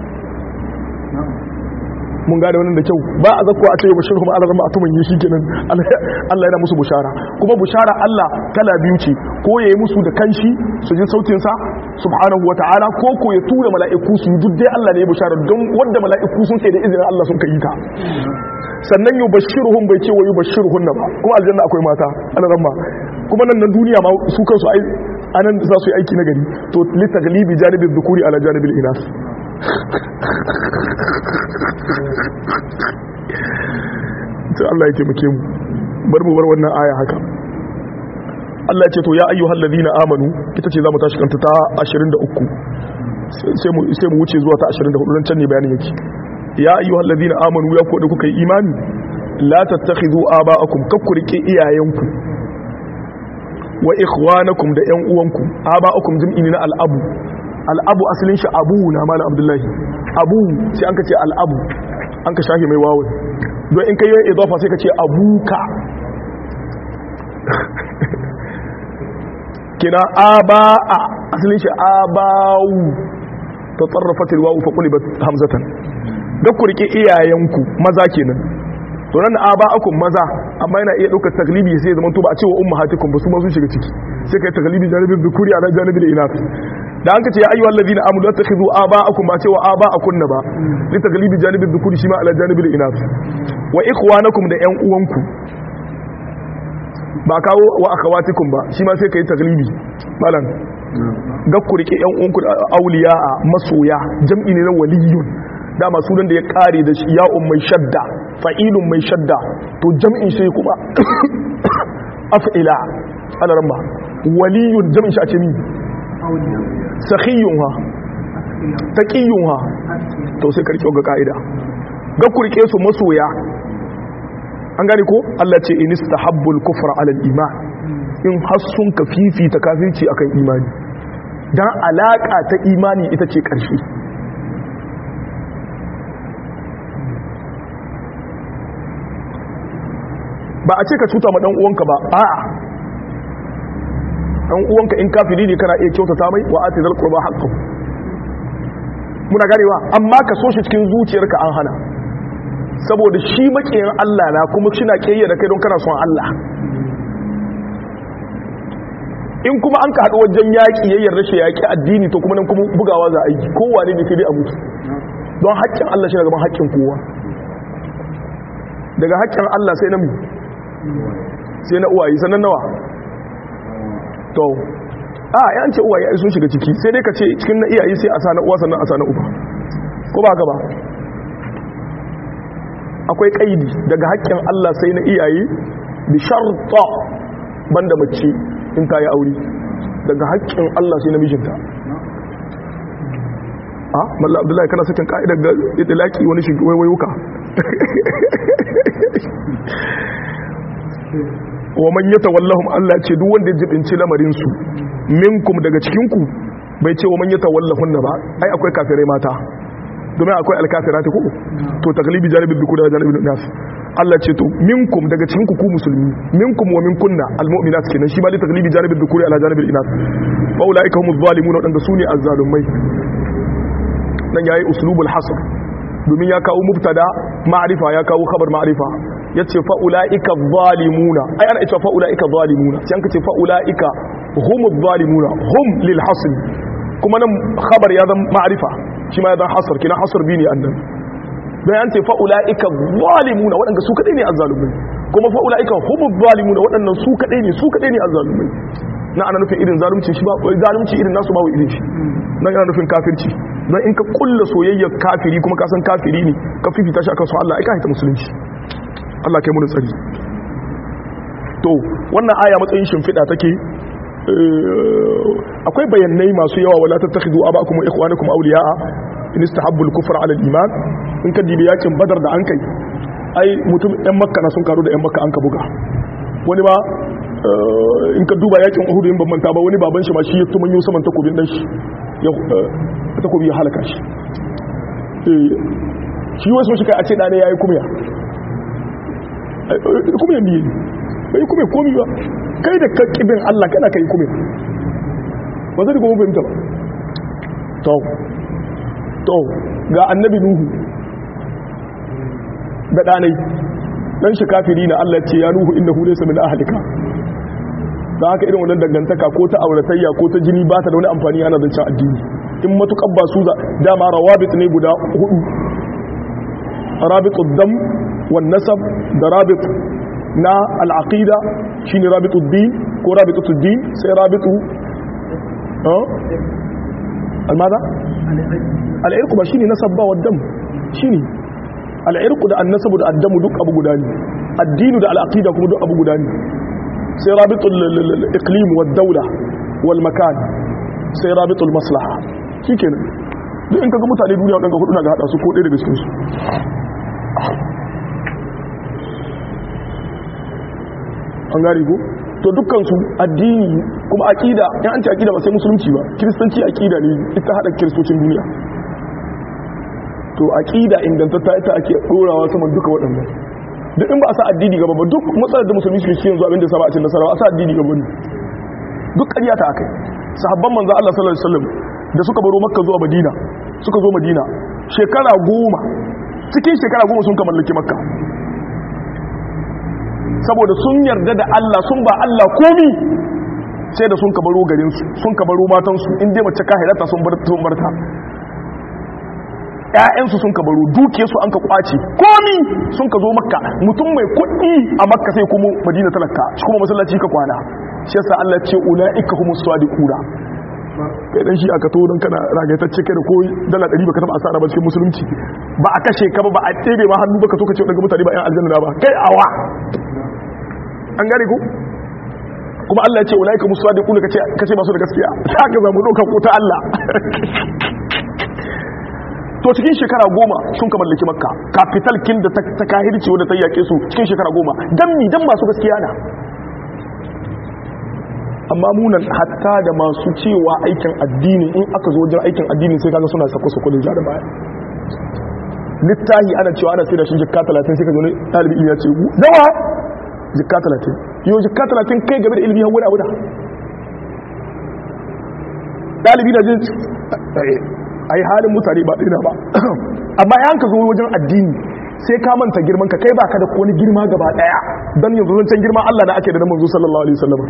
mun gane wannan da kyau ba a zakko a ce bashir kuma Allah zama atumin yi shikenan Allah yana musu bushara kuma bushara Allah kala biyu ce ko yayi musu da kanshi su ji sautin sa subhanahu wataala ko ko ya tura mala'iku su duk dai Allah ne ya bushara don wanda mala'iku sun kai da izinin Allah sun kai ta sannan yubashshiruhum bai ce wa yubashshiruhun ba kuma aljanna akwai mata Allah ramma kuma nan nan duniya ma su kansu ai anan za su yi aiki na gari to litaglibi janibi dhukuri ala janibil inas to Allah ya taimake mu bar mu bar wannan aya haka Allah ce to ya ayyuhal ladina amanu ita ce zamu tashi kanta ta 23 sai mu sai mu wuce zuwa ta 24 dan can ne bayanin yake ya ayyuhal ladina amanu ya ko da kuka yi imani la tattakhidhu aba'akum kakkurike iyayenku wa ikhwanakum da yan uwanku aba'akum jam'i na al'abu al'abu asalin shi abu na malam abdullahi abu sai an ka ce al'abu an ka shahi mai wawon don in ka yi idafa sai ka ce abuka kina aba'a asalin shi abawu ta tsarrafa tilwawu fa kuliba hamzatan don ku rike iyayenku maza kenan to nan aba'akum maza amma yana iya ɗaukar taglibi sai zama to ba a cewa ummahatikum ba su ma sun shiga ciki sai kai taglibi janibin dhukuri ala janibin inath da an ka ce ya ayyuhal ladina amanu tattakhidhu aba'akum ba cewa aba'akun ba li taglibi janibin dhukuri shi ma ala janibin inath wa ikhwanakum da yan uwanku ba kawo wa akhawatikum ba shi ma sai kai taglibi malan ga ku rike yan uwanku auliya masoya jam'i ne na waliyun dama sunan da ya kare da shi ya'un mai shadda fa'ilun mai shadda to jam'in shi kuma af'ila ana ramba waliyun jam'in shi a ce mi sakhiyun ha taqiyun ha to sai karki ga kaida ga kurke su masoya an gane ko Allah ce in istahabbul kufra ala al-iman in hassun ka fifita kafirci akan imani dan alaka ta imani ita ce karshe ba a ce ka cuta ma dan uwanka ba a'a dan uwanka in kafiri ne kana iya kyautata mai wa ati zal qurba haqqu muna ganewa amma ka so shi cikin zuciyarka an hana saboda shi makiyin Allah na kuma kina kiyayya da kai don kana son Allah in kuma an ka haɗu wajen yaƙi yayyar rashin yaƙi addini to kuma nan kuma bugawa za a yi kowane ne sai dai a mutu don haƙƙin Allah shi gaban haƙƙin kowa daga haƙƙin Allah sai na mu sai na uwaye sannan nawa to a yan ce uwaye sun shiga ciki sai dai ka ce cikin na iyaye sai a sa na uwa sannan a sa na uba ko ba haka ba akwai kaidi daga haƙƙin Allah sai na iyaye bi sharta banda mace in ta yi aure daga haƙƙin Allah sai na mijinta a malla abdullahi kana sakin ka'idar ga itilaki wani shi waiwayuka wa man yatawallahum Allah ce duk wanda ya jibinci lamarin su minkum daga cikin ku bai ce wa man yatawallahunna ba ai akwai kafirai mata domin akwai alkafirati ko to taglibi janibin biku da janibin nas Allah ce to minkum daga cikin ku ku musulmi minkum wa minkunna almu'minat kenan shi ba da taglibi janibin bikuri ala janibin inas fa ulaika humuz zalimun wadanda sune azzalumai nan yayi uslubul hasr domin ya kawo mubtada ma'rifa ya kawo khabar ma'rifa yace fa ulaika zalimuna ai ana ita fa ulaika zalimuna sai an kace fa ulaika humuz zalimuna hum lil hasr kuma nan khabar ya zama ma'rifa shi ma ya zama hasr kina hasr bi ne annan dan an ce fa ulaika zalimuna wadanda su kadai ne azzalumai kuma fa ulaika humuz zalimuna wadannan su kadai ne su kadai ne azzalumai na ana nufin irin zalunci shi ba zalunci irin nasu babu irin shi nan ana nufin kafirci don in ka kulla soyayyar kafiri kuma ka san kafiri ne ka fifita shi akan su Allah ai ka haita musulunci Allah kai mun tsari to wannan aya matsayin shimfiɗa take akwai bayanai masu yawa wala tattakhidu abakum wa ikhwanakum awliya'a in istahabbu al-kufra 'ala al-iman in ka dibi yakin badar da an kai ai mutum ɗan makka na sun karu da ɗan makka an ka buga wani ba in ka duba yakin uhud in ban manta ba wani baban shi ma shi ya tumanyo saman takobin dan shi ya takobi ya halaka shi shi wasu shi kai a ce ɗane ya yi kumya kumya biye ne bai kumya komi ba kai da kakibin allah kana ka yi kumya ba zai kuma fahimta ba to to ga annabi nuhu da ɗanai dan shi kafiri na allah ce ya nuhu inda hu laysa min ahlika da haka irin wannan dangantaka ko ta auratayya ko ta jini ba ta da wani amfani ana zancen addini in matuƙar ba su za dama rawabit ne guda hudu rabitul dam wan nasab da rabit na al'aqida shine rabitul din ko rabitul din sai rabitu almada al'irku ba shine nasab ba waddam shine al'irku da annasabu da addamu duk abu guda ne addinu da al'aqida kuma duk abu guda ne sai rabitul iqlim wad dawla wal makan sai rabitul maslaha shikenan duk in kaga mutane duniya wadanda hudu na ga hada su ko ɗaya daga cikin su an gari ko to dukkan su addini kuma aqida in an ce aqida ba sai musulunci ba kiristanci aqida ne ita hada kiristocin duniya to aqida ingantatta ita ake dorawa saman duka waɗannan duk in ba a sa addini gaba ba duk matsalar da musulmi suke yanzu abinda sa ba a cin nasara a sa addini gaba ne duk ƙarya ta akai sahabban manzo Allah sallallahu alaihi wasallam da suka baro makka zuwa madina suka zo madina shekara goma cikin shekara goma sun ka mallaki makka saboda sun yarda da Allah sun ba Allah komi sai da sun ka baro garinsu sun ka baro matansu inda mace kahirata sun barta ‘ya'yansu sun ka baro dukiyarsu an ka kwace komi sun ka zo makka mutum mai kuɗi a makka sai kuma madina talaka shi kuma masallaci ka kwana shi yasa Allah ce ula'ika humus sadiquna kai dan shi aka to don kana ragaitacce kai da ko dala 100 baka taba asara ba cikin musulunci ba a kashe ka ba ba a tsebe ma hannu baka to ka ce daga mutane ba yan aljanna ba kai awa an gane ku kuma Allah ya ce ulaika musadiquna kace kace masu da gaskiya sai ka zamu doka ko ta Allah to cikin shekara goma sun ka mallaki makka capital kin da ta kahirci wanda ta yake su cikin shekara goma dan mi dan masu gaskiya na amma munan hatta da masu cewa aikin addini in aka zo wajen aikin addini sai kaga suna sako sako da da baya littahi ana cewa ana sai da shi jikka 30 sai ka zo ne talibi ya ce dawa jikka 30 yau jikka 30 kai game da ilimi hawa abu da dalibi da jin a yi halin mutane ba ɗina ba amma ya ka zo wajen addini sai ka manta girman ka kai baka da wani girma gaba ɗaya don yanzu zancen girma Allah na ake da na manzo sallallahu alaihi wasallam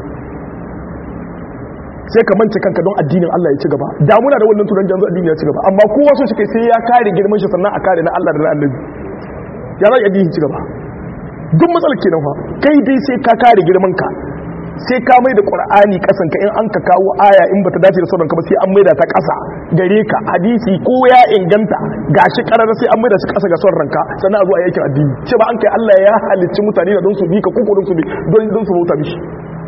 sai ka mance kanka don addinin Allah ya ci gaba damuna da wannan turan janzu addini ya ci gaba amma kowa so shi kai sai ya kare girman shi sannan a kare na Allah da na annabi ya za addini ci gaba duk matsalar kenan fa kai dai sai ka kare girman ka sai ka mai da qur'ani kasan ka in an ka kawo aya in bata dace da sauran ka ba sai an mai da ta kasa gare ka hadisi ko ya inganta gashi karara sai an mai da shi kasa ga son ranka sannan a zo a yakin addini ce ba an kai Allah ya halicci mutane da don su bi ka koko don su bi don don su bauta mishi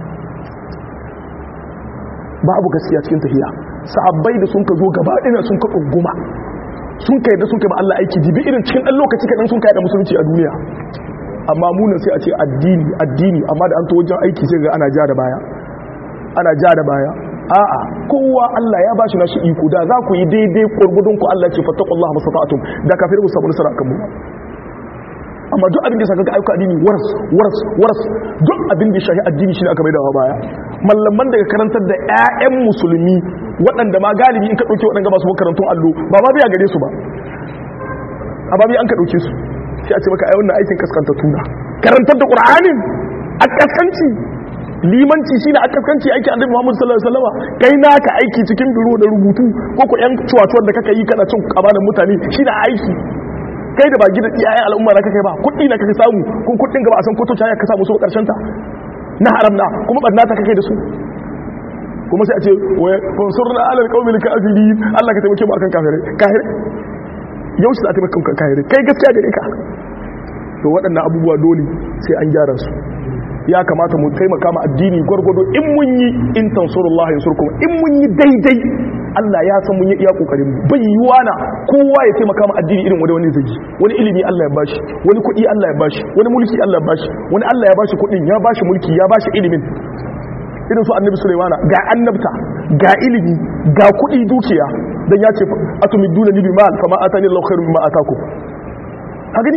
babu gaskiya cikin tahiya sahabbai da sun ka zo gaba ɗina sun ka tsunguma sun kai da sun kai ba Allah aiki dibi irin cikin ɗan lokaci kaɗan sun kai da musulunci a duniya amma munan sai a ce addini addini amma da an to wajen aiki sai ga ana ja da baya ana ja da baya a'a kowa Allah ya bashi nashi iko da za ku yi daidai gurgudun ku Allah ce fattaqullaha masata'tum da kafir ku samu nasara kan mu amma duk abin da saka ga ayyuka addini waras waras waras duk abin da shahi addini shine aka maidawa baya mallaman daga karantar da ƴaƴan musulmi waɗanda ma galibi in ka dauke waɗanda ba su makarantun allo ba ma biya gare su ba a babi an ka dauke su sai a ce maka ai wannan aikin kaskanta tuna karantar da qur'anin a kaskanci limanci shine a kaskanci aiki annabi Muhammad sallallahu alaihi wasallam kai naka aiki cikin biro da rubutu ko ko yan cuwacuwar da kaka yi kana cin amanan mutane shine aiki kai da ba gida iyayen al'umma na kake ba kuɗi na kake samu kun kuɗin ga ba a san ko to ka samu su karshen ta na haram na kuma barna ta kake da su kuma sai a ce wa fansurna alal qaumil kafirin Allah ka taimake mu akan kafirai kafirai yau shi za ta taimake mu akan kafirai kai gaskiya gare ka to waɗannan abubuwa dole sai an gyara su ya kamata mu taimaka ma addini gwargwado in mun yi in tansurullah yansurkum in mun yi daidai Allah ya san mun yi iya kokarin mu bai yiwa na kowa ya taimaka ma addini irin wanda wani zagi wani ilimi Allah ya bashi wani kuɗi Allah ya bashi wani mulki Allah ya bashi wani Allah ya bashi kuɗin ya bashi mulki ya bashi ilimin irin su annabi Sulaimana ga annabta ga ilimi ga kuɗi dukiya dan ya ce atumiduna ni bimal fama atani Allahu khairu mimma atakum ka gani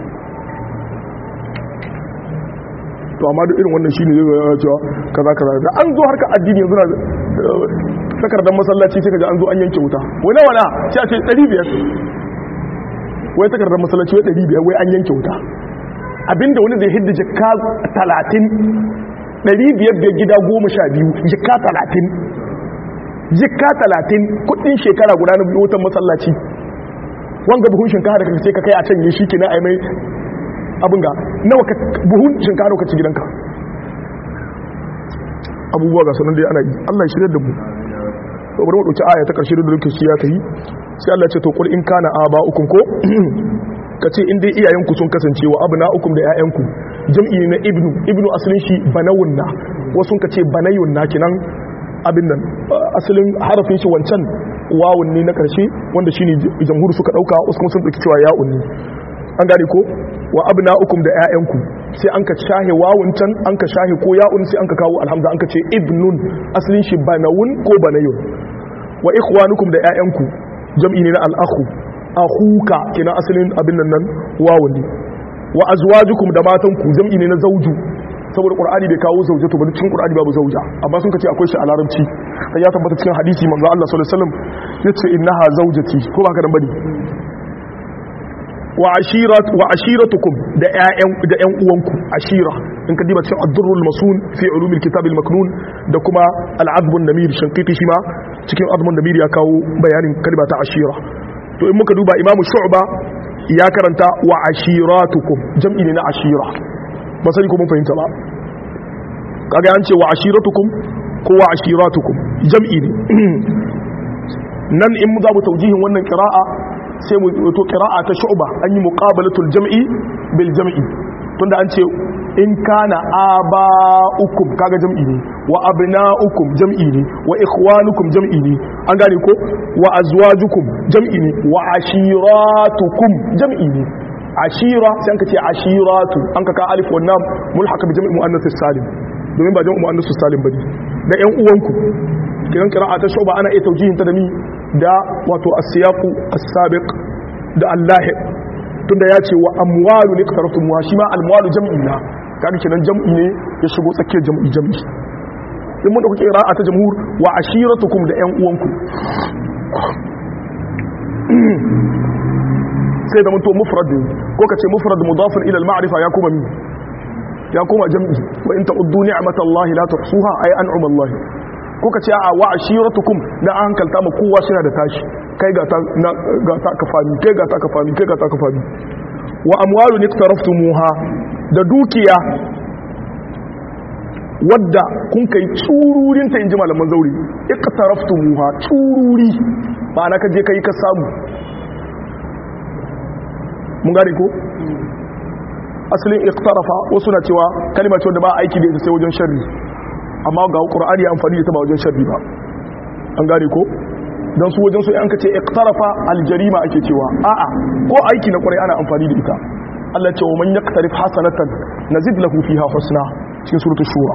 to amma duk irin wannan shine zai zama cewa kaza kaza da an zo harkar addini yanzu na takardar masallaci sai kaga an zo an yanke wuta wai nawa na sai a ce 500 wai takardar masallaci wai 500 wai an yanke wuta abinda wani zai hidda jikka 30 500 biyar gida 12 jikka 30 jikka 30 kudin shekara guda na wutan masallaci wanga buhun shinkafa da kake ka kai a can yi shi kina ai mai abin ga nawa ka buhun shinkafa ka ci gidanka abubuwa ga sanan dai ana yi Allah ya shirya da mu to bari mu dauki aya ta karshe da lokaci ya tayi sai Allah ya ce to qul in kana aba'ukum ko kace in dai iyayenku sun kasance wa abna'ukum da ƴaƴanku jam'i ne na ibnu ibnu asalin shi banawun na wasu ka ce banayun na kinan abin nan asalin harafin shi wancan wawun ne na karshe wanda shine jamhur suka dauka wasu kuma sun dauki cewa ya'un ne an gane ko wa abna'ukum da ƴaƴanku sai an ka shahe wawun can an ka shahe ko ya'un sai an ka kawo alhamza an ka ce ibnun asalin shi banawun ko banayun wa ikhwanukum da ƴaƴanku jam'i ne na al-akhu akhuka kina asalin abin nan nan wawun ne wa azwajukum da matanku jam'i ne na zauju saboda qur'ani bai kawo zaujatu ba cikin qur'ani babu zauja amma sun kace akwai shi a larabci sai ya tabbata cikin hadisi manzo Allah sallallahu alaihi wasallam yace innaha zaujati ko ba ka dan bane wa ashirat wa ashiratukum da ƴaƴan da ƴan uwanku ashira in ka diba cikin ad-durrul masun fi ulumil kitab al-maknun da kuma al-azb an-namir shanqiti shi ma cikin azb an-namir ya kawo bayanin kalma ta ashira to in muka duba imamu shu'ba ya karanta wa ashiratukum jam'i ne na ashira ba sani ko mun fahimta ba kaga an ce wa ashiratukum ko wa ashiratukum jam'i ne nan in za mu taujihin wannan qira'a sai mu to qira'a ta shu'ba an yi muqabalatul jam'i bil jam'i tunda an ce in kana aba'ukum kaga jam'i ne wa abna'ukum jam'i ne wa ikhwanukum jam'i ne an gane ko wa azwajukum jam'i ne wa ashiratukum jam'i ne ashira sai an ka ce ashiratu an ka ka alif wa nam mulhaq bi jam'i muannath salim domin ba jam'i muannath salim bane da ƴan uwanku kiran qira'a ta shuba ana iya taujihin ta da ni da wato as-siyaqu as-sabiq da Allah tunda ya ce wa amwalu liqtaraftum wa shi ma amwalu jam'i na kaga kenan jam'i ne ya shigo tsakiyar jam'i jam'i in mun dauki qira'a ta jamhur wa ashiratukum da ƴan uwanku sai da mun to mufrad ko kace mufrad mudafun ila al-ma'rifa ya kuma mi ya kuma jam'i wa in ta'uddu ni'matallahi la tuhsuha ay an'ama Allah ko kace a wa ashiratukum na an hankalta mu kowa suna da tashi kai ga ta ga ta kafami kai ga ta kafami kai ga ta kafami wa amwalu niktaraftumuha da dukiya wadda kun kai tsururin ta inji malaman zauri iktaraftumuha tsururi ba na kaje kai ka samu mun gane ko asalin iktarafa wasu na cewa kalima ce wadda ba aiki da ita sai wajen sharri amma ga qur'ani amfani da ta ba wajen sharri ba an gane ko dan su wajen su an kace iktarafa aljarima ake cewa a'a ko aiki na kwarai ana amfani da ita Allah ce wa man yaqtarif hasanatan nazid lahu fiha husna cikin suratul shura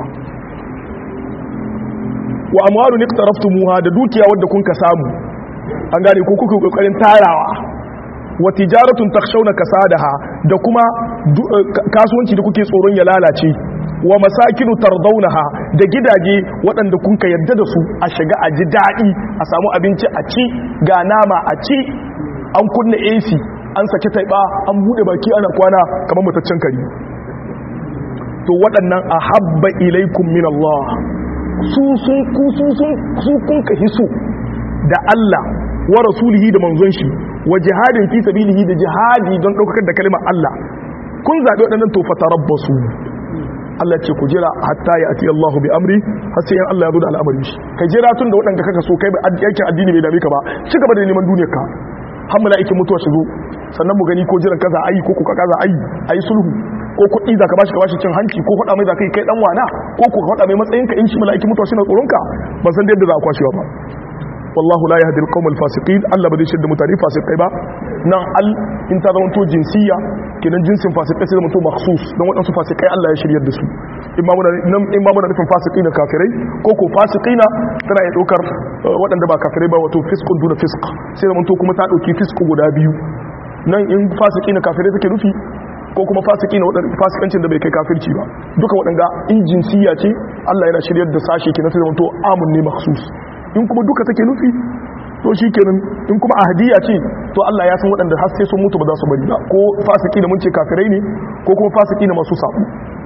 wa amwalun iqtaraftumuha da dukiya wadda kun ka samu an gane ko kuke kokarin tarawa wa tijaratun takshawna kasadaha da kuma kasuwanci da kuke tsoron ya lalace wa masakinu tardaunaha da gidaje waɗanda kun ka yarda da su a shiga a ji daɗi a samu abinci a ci ga nama a ci an kunna AC an saki taiba an bude baki ana kwana kamar mutaccen kari to waɗannan a habba ilaikum min Allah su sun ku sun sun su kun ka hiso da Allah wa rasulihi da manzon shi wa jihadin fi sabilihi da jihadi don daukar da kalmar Allah kun zabi waɗannan to fatarabbasu Allah ce ku jira hatta ya ati Allah bi amri har sai in Allah ya zo da al'amari shi ka jira tun da waɗanda kaka so kai ba aikin addini bai dame ka ba ci gaba da neman duniyar ka har mala'ikin mutuwa shi zo sannan mu gani ko jiran kaza ayi ko kuka kaza ayi ayi sulhu ko kuɗi za ka bashi ka bashi cin hanci ko faɗa mai za ka yi kai ɗan wana ko ku faɗa mai matsayinka in shi mala'ikin mutuwa shi na tsoronka ban san da yadda za a kwashewa ba wallahu la yahdi al-qawm al-fasiqin Allah ba zai shirya mutane fasikai ba nan al in ta zama to jinsiya kenan jinsin fasikai sai zama to makhsus don waɗansu fasikai Allah ya shiryar da su in ma muna nan in ma muna nufin fasikai na kafirai ko ko fasikai na tana ya ɗaukar waɗanda ba kafirai ba wato fiskun duna fisk sai zama to kuma ta ɗauki fisku guda biyu nan in fasikai na kafirai take nufi ko kuma fasiki na waɗanda fasikancin da bai kai kafirci ba duka waɗanda in jinsiya ce Allah yana shiryar da sashe kenan sai zama to amun ne makhsus in kuma duka take nufi to shi kenan in kuma ahadiya ce to Allah ya san waɗanda har sai sun mutu ba za su bari ba ko fasiki da mun ce kafirai ne ko kuma fasiki na masu sabu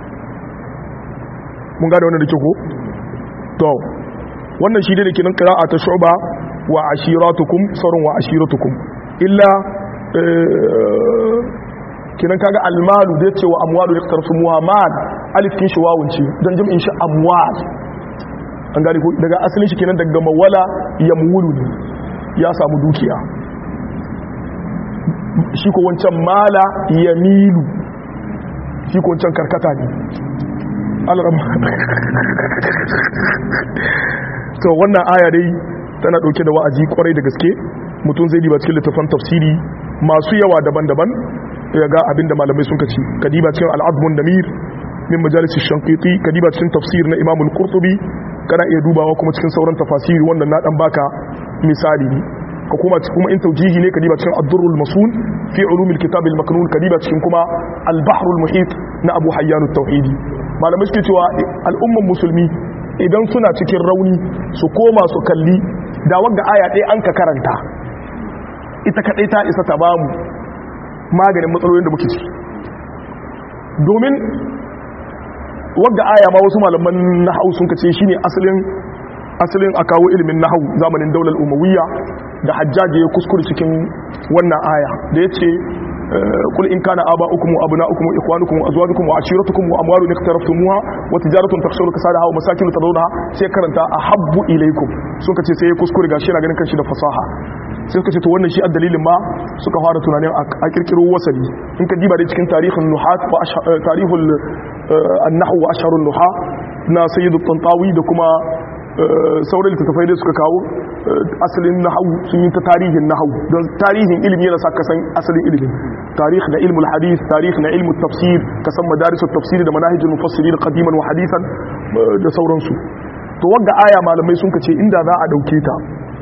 mun gane wannan da ke ko to wannan shi ne kenan qira'a ta shu'ba wa ashiratukum sarun wa ashiratukum illa kenan kaga almalu da yace wa amwalu yaqtarsu muhammad alif kin shi wawun ce dan jam'in shi amwal an gane daga asalin shi kenan daga mawala ya mulu ne ya samu dukiya shi ko wancan mala ya milu shi ko can karkata ne alrama to wannan aya dai tana dauke da wa'azi kwarai da gaske mutum zai diba cikin littafan tafsiri masu yawa daban-daban ya ga abinda malamai sun kaci kadiba cikin al'admun namir min majalis shankiti kadiba cikin tafsir na imam al-qurtubi kana iya dubawa kuma cikin sauran tafasiri wannan na dan baka misali ne ka kuma kuma in taujihi ne kadiba cikin ad-durrul masun fi ulumil kitab al-maknun kadiba cikin kuma al-bahrul muhit na abu hayyan at-tauhidi malamai suke cewa al'umman musulmi idan suna cikin rauni su koma su kalli da wanda aya ɗaya an ka karanta ita kaɗai ta isa ta bamu maganin matsalolin da muke ciki domin wadda aya ma wasu malaman nahau sun kace shine asalin asalin a kawo ilimin nahau zamanin daular umawiyya da hajjaji ya kuskure cikin wannan aya da yace kul in kana aba'ukum wa abna'ukum wa ikhwanukum wa azwajukum wa ashiratukum wa amwalun iqtaraftumuha wa tijaratun takhshawna kasadaha wa masakin tadawnaha sai karanta ahabbu ilaykum sun kace sai ya kuskure gashi yana ganin kanshi da fasaha sai suka ce to wannan shi dalilin ma suka fara tunanin a kirkiro wasali in ka diba da cikin tarihin nuhat wa tarihul annahu wa asharun nuha na sayyidu tantawi da kuma sauran littattafai da suka kawo asalin nahawu sun yi ta tarihin nahawu don tarihin ilimi yana sa ka san asalin ilimin tarih na ilmul hadith tarih na ilmul tafsir ka san madarisul tafsir da manahijul mufassirin qadiman wa hadithan da sauransu to wanda aya malamai sun kace inda za a dauke ta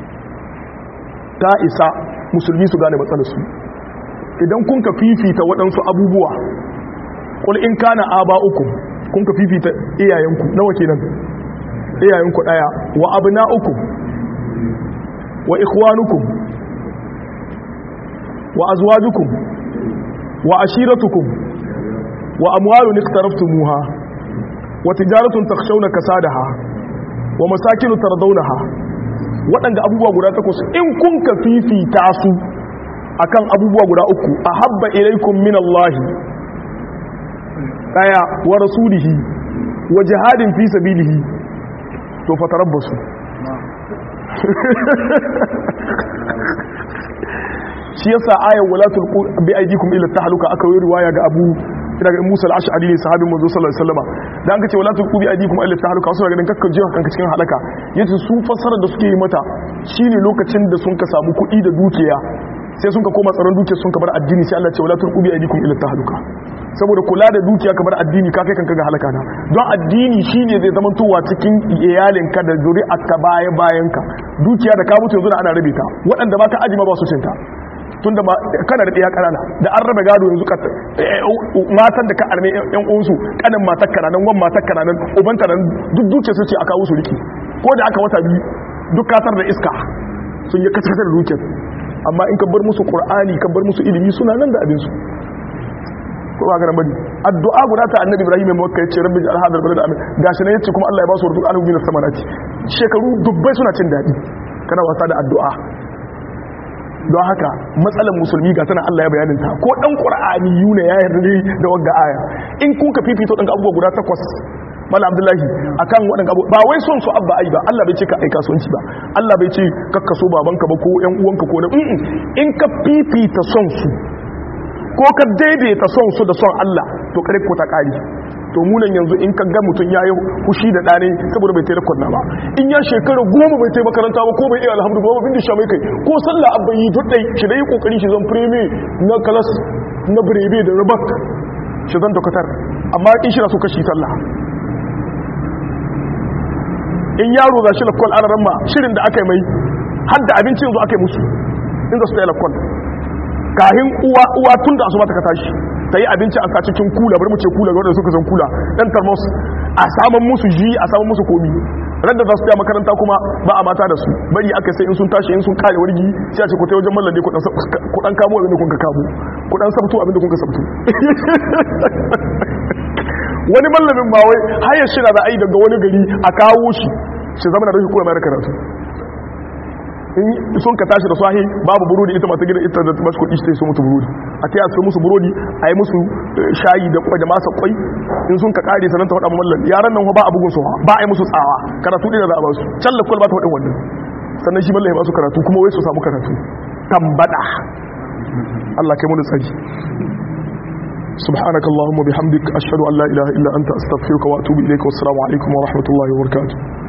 ta isa musulmi su gane matsalarsu idan kun ka fifita waɗansu abubuwa ƙul in kana aba uku kun ka fifita iyayenku nawa kenan iyayenku ɗaya wa abna uku wa ikhwanukum wa azwajukum wa ashiratukum wa amwalun iqtaraftumuha wa tijaratun takhshawna kasadaha wa masakinu tardawnaha waɗanda abubuwa guda takwas in kun ka fifita su akan abubuwa guda uku a habba ilaikum min Allahi ɗaya wa rasulihi wa jihadin fi sabilihi to fatarabbasu shi yasa ayar walatul bi aidikum ila tahluka aka yi riwaya ga Abu daga Musa al-Ash'ari ne sahabin manzo sallallahu alaihi wasallam dan kace wala tuqbi aidikum illa tahluka wasu daga nan kakka jiya kanka cikin halaka yace su fassara da suke yi mata shine lokacin da sun ka samu kuɗi da dukiya sai sun ka koma tsaron dukiya sun ka bar addini sai Allah ya ce wala tuqbi aidikum illa tahluka saboda kula da dukiya ka bar addini ka kai kanka ga halaka na don addini shine zai zama towa cikin iyalinka da zuri'arka baya bayanka dukiya da ka mutu yanzu da ana rabe ta waɗanda ba ka ajima ba su cinta tunda kana da ɗaya ƙanana da an raba gado yanzu matan da ka arme yan uwansu kanin matar kananan wan matar kananan uban kananan duk duke su ce a kawo su riki ko da aka wata biyu duk kasar da iska sun yi kasar da dukiyar amma in ka bar musu qur'ani ka bar musu ilimi suna nan da abin su ko ba garan bari addu'a guda ta annabi ibrahim mai makka yace rabbi ja'al hadal balad amin gashi ne yace kuma Allah ya ba su rudu alhu min samanati shekaru dubbai suna cin dadi kana wasa da addu'a don haka matsalar musulmi ga tana Allah ya bayanin ta ko dan qur'ani yuna ya yarda ne da wagga aya in kun ka fifito dan abubuwa guda takwas mala abdullahi akan wadan abu ba wai son su abba ai ba Allah bai ce ka aika kasuwanci ba Allah bai ce kakka so babanka ba ko ƴan uwanka ko na in ka fifita son su ko ka daidaita son su da son Allah to kare ko ta kari to munan yanzu in ka ga mutum ya yi hushi da ɗane saboda bai taimaka kwanna ba in ya shekara goma bai taimaka makaranta ba ko bai iya alhamdu ba bin da sha mai kai ko sallah abba yi dudai shi da yi kokari shi zan fireme na kalas na birebe da rabak shi zan dokatar amma in shi na so kashi sallah in yaro za shi lakwal ana ramma shirin da aka yi mai har da abinci yanzu aka yi musu in za su ta yi lakwal kahin uwa uwa tun da asuba ta ka tashi ta yi abinci a sa cikin kula bari mu ce kula ga wanda suka san kula dan tarmos a saman musu ji a saman musu komi ran da za su ta makaranta kuma ba a mata da su bari aka sai in sun tashi in sun kare wargi sai a ce ku ta wajen mallan ne ku dan kamo abin da kun ka kamo ku dan sabto abin da kun ka sabto wani mallamin ma wai hayar shi na da ai daga wani gari a kawo shi shi zama da rashin kuma mai karatu in sun ka tashi da sahi babu burodi ita mata gidan ita da masu kudi sai su mutu burodi a taya su musu burodi a yi musu shayi da kwai da masa kwai in sun ka kare sanan ta faɗa mallan yaran nan ba a bugun su ba a yi musu tsawa karatu ɗin da za a ba su can lakwal ba ta faɗin wannan sannan shi mallan ya ba su karatu kuma wai su samu karatu tambada Allah kai mun tsari subhanakallahumma bihamdik ashhadu an la ilaha illa anta astaghfiruka wa atubu ilaik wassalamu alaikum wa rahmatullahi wa barakatuh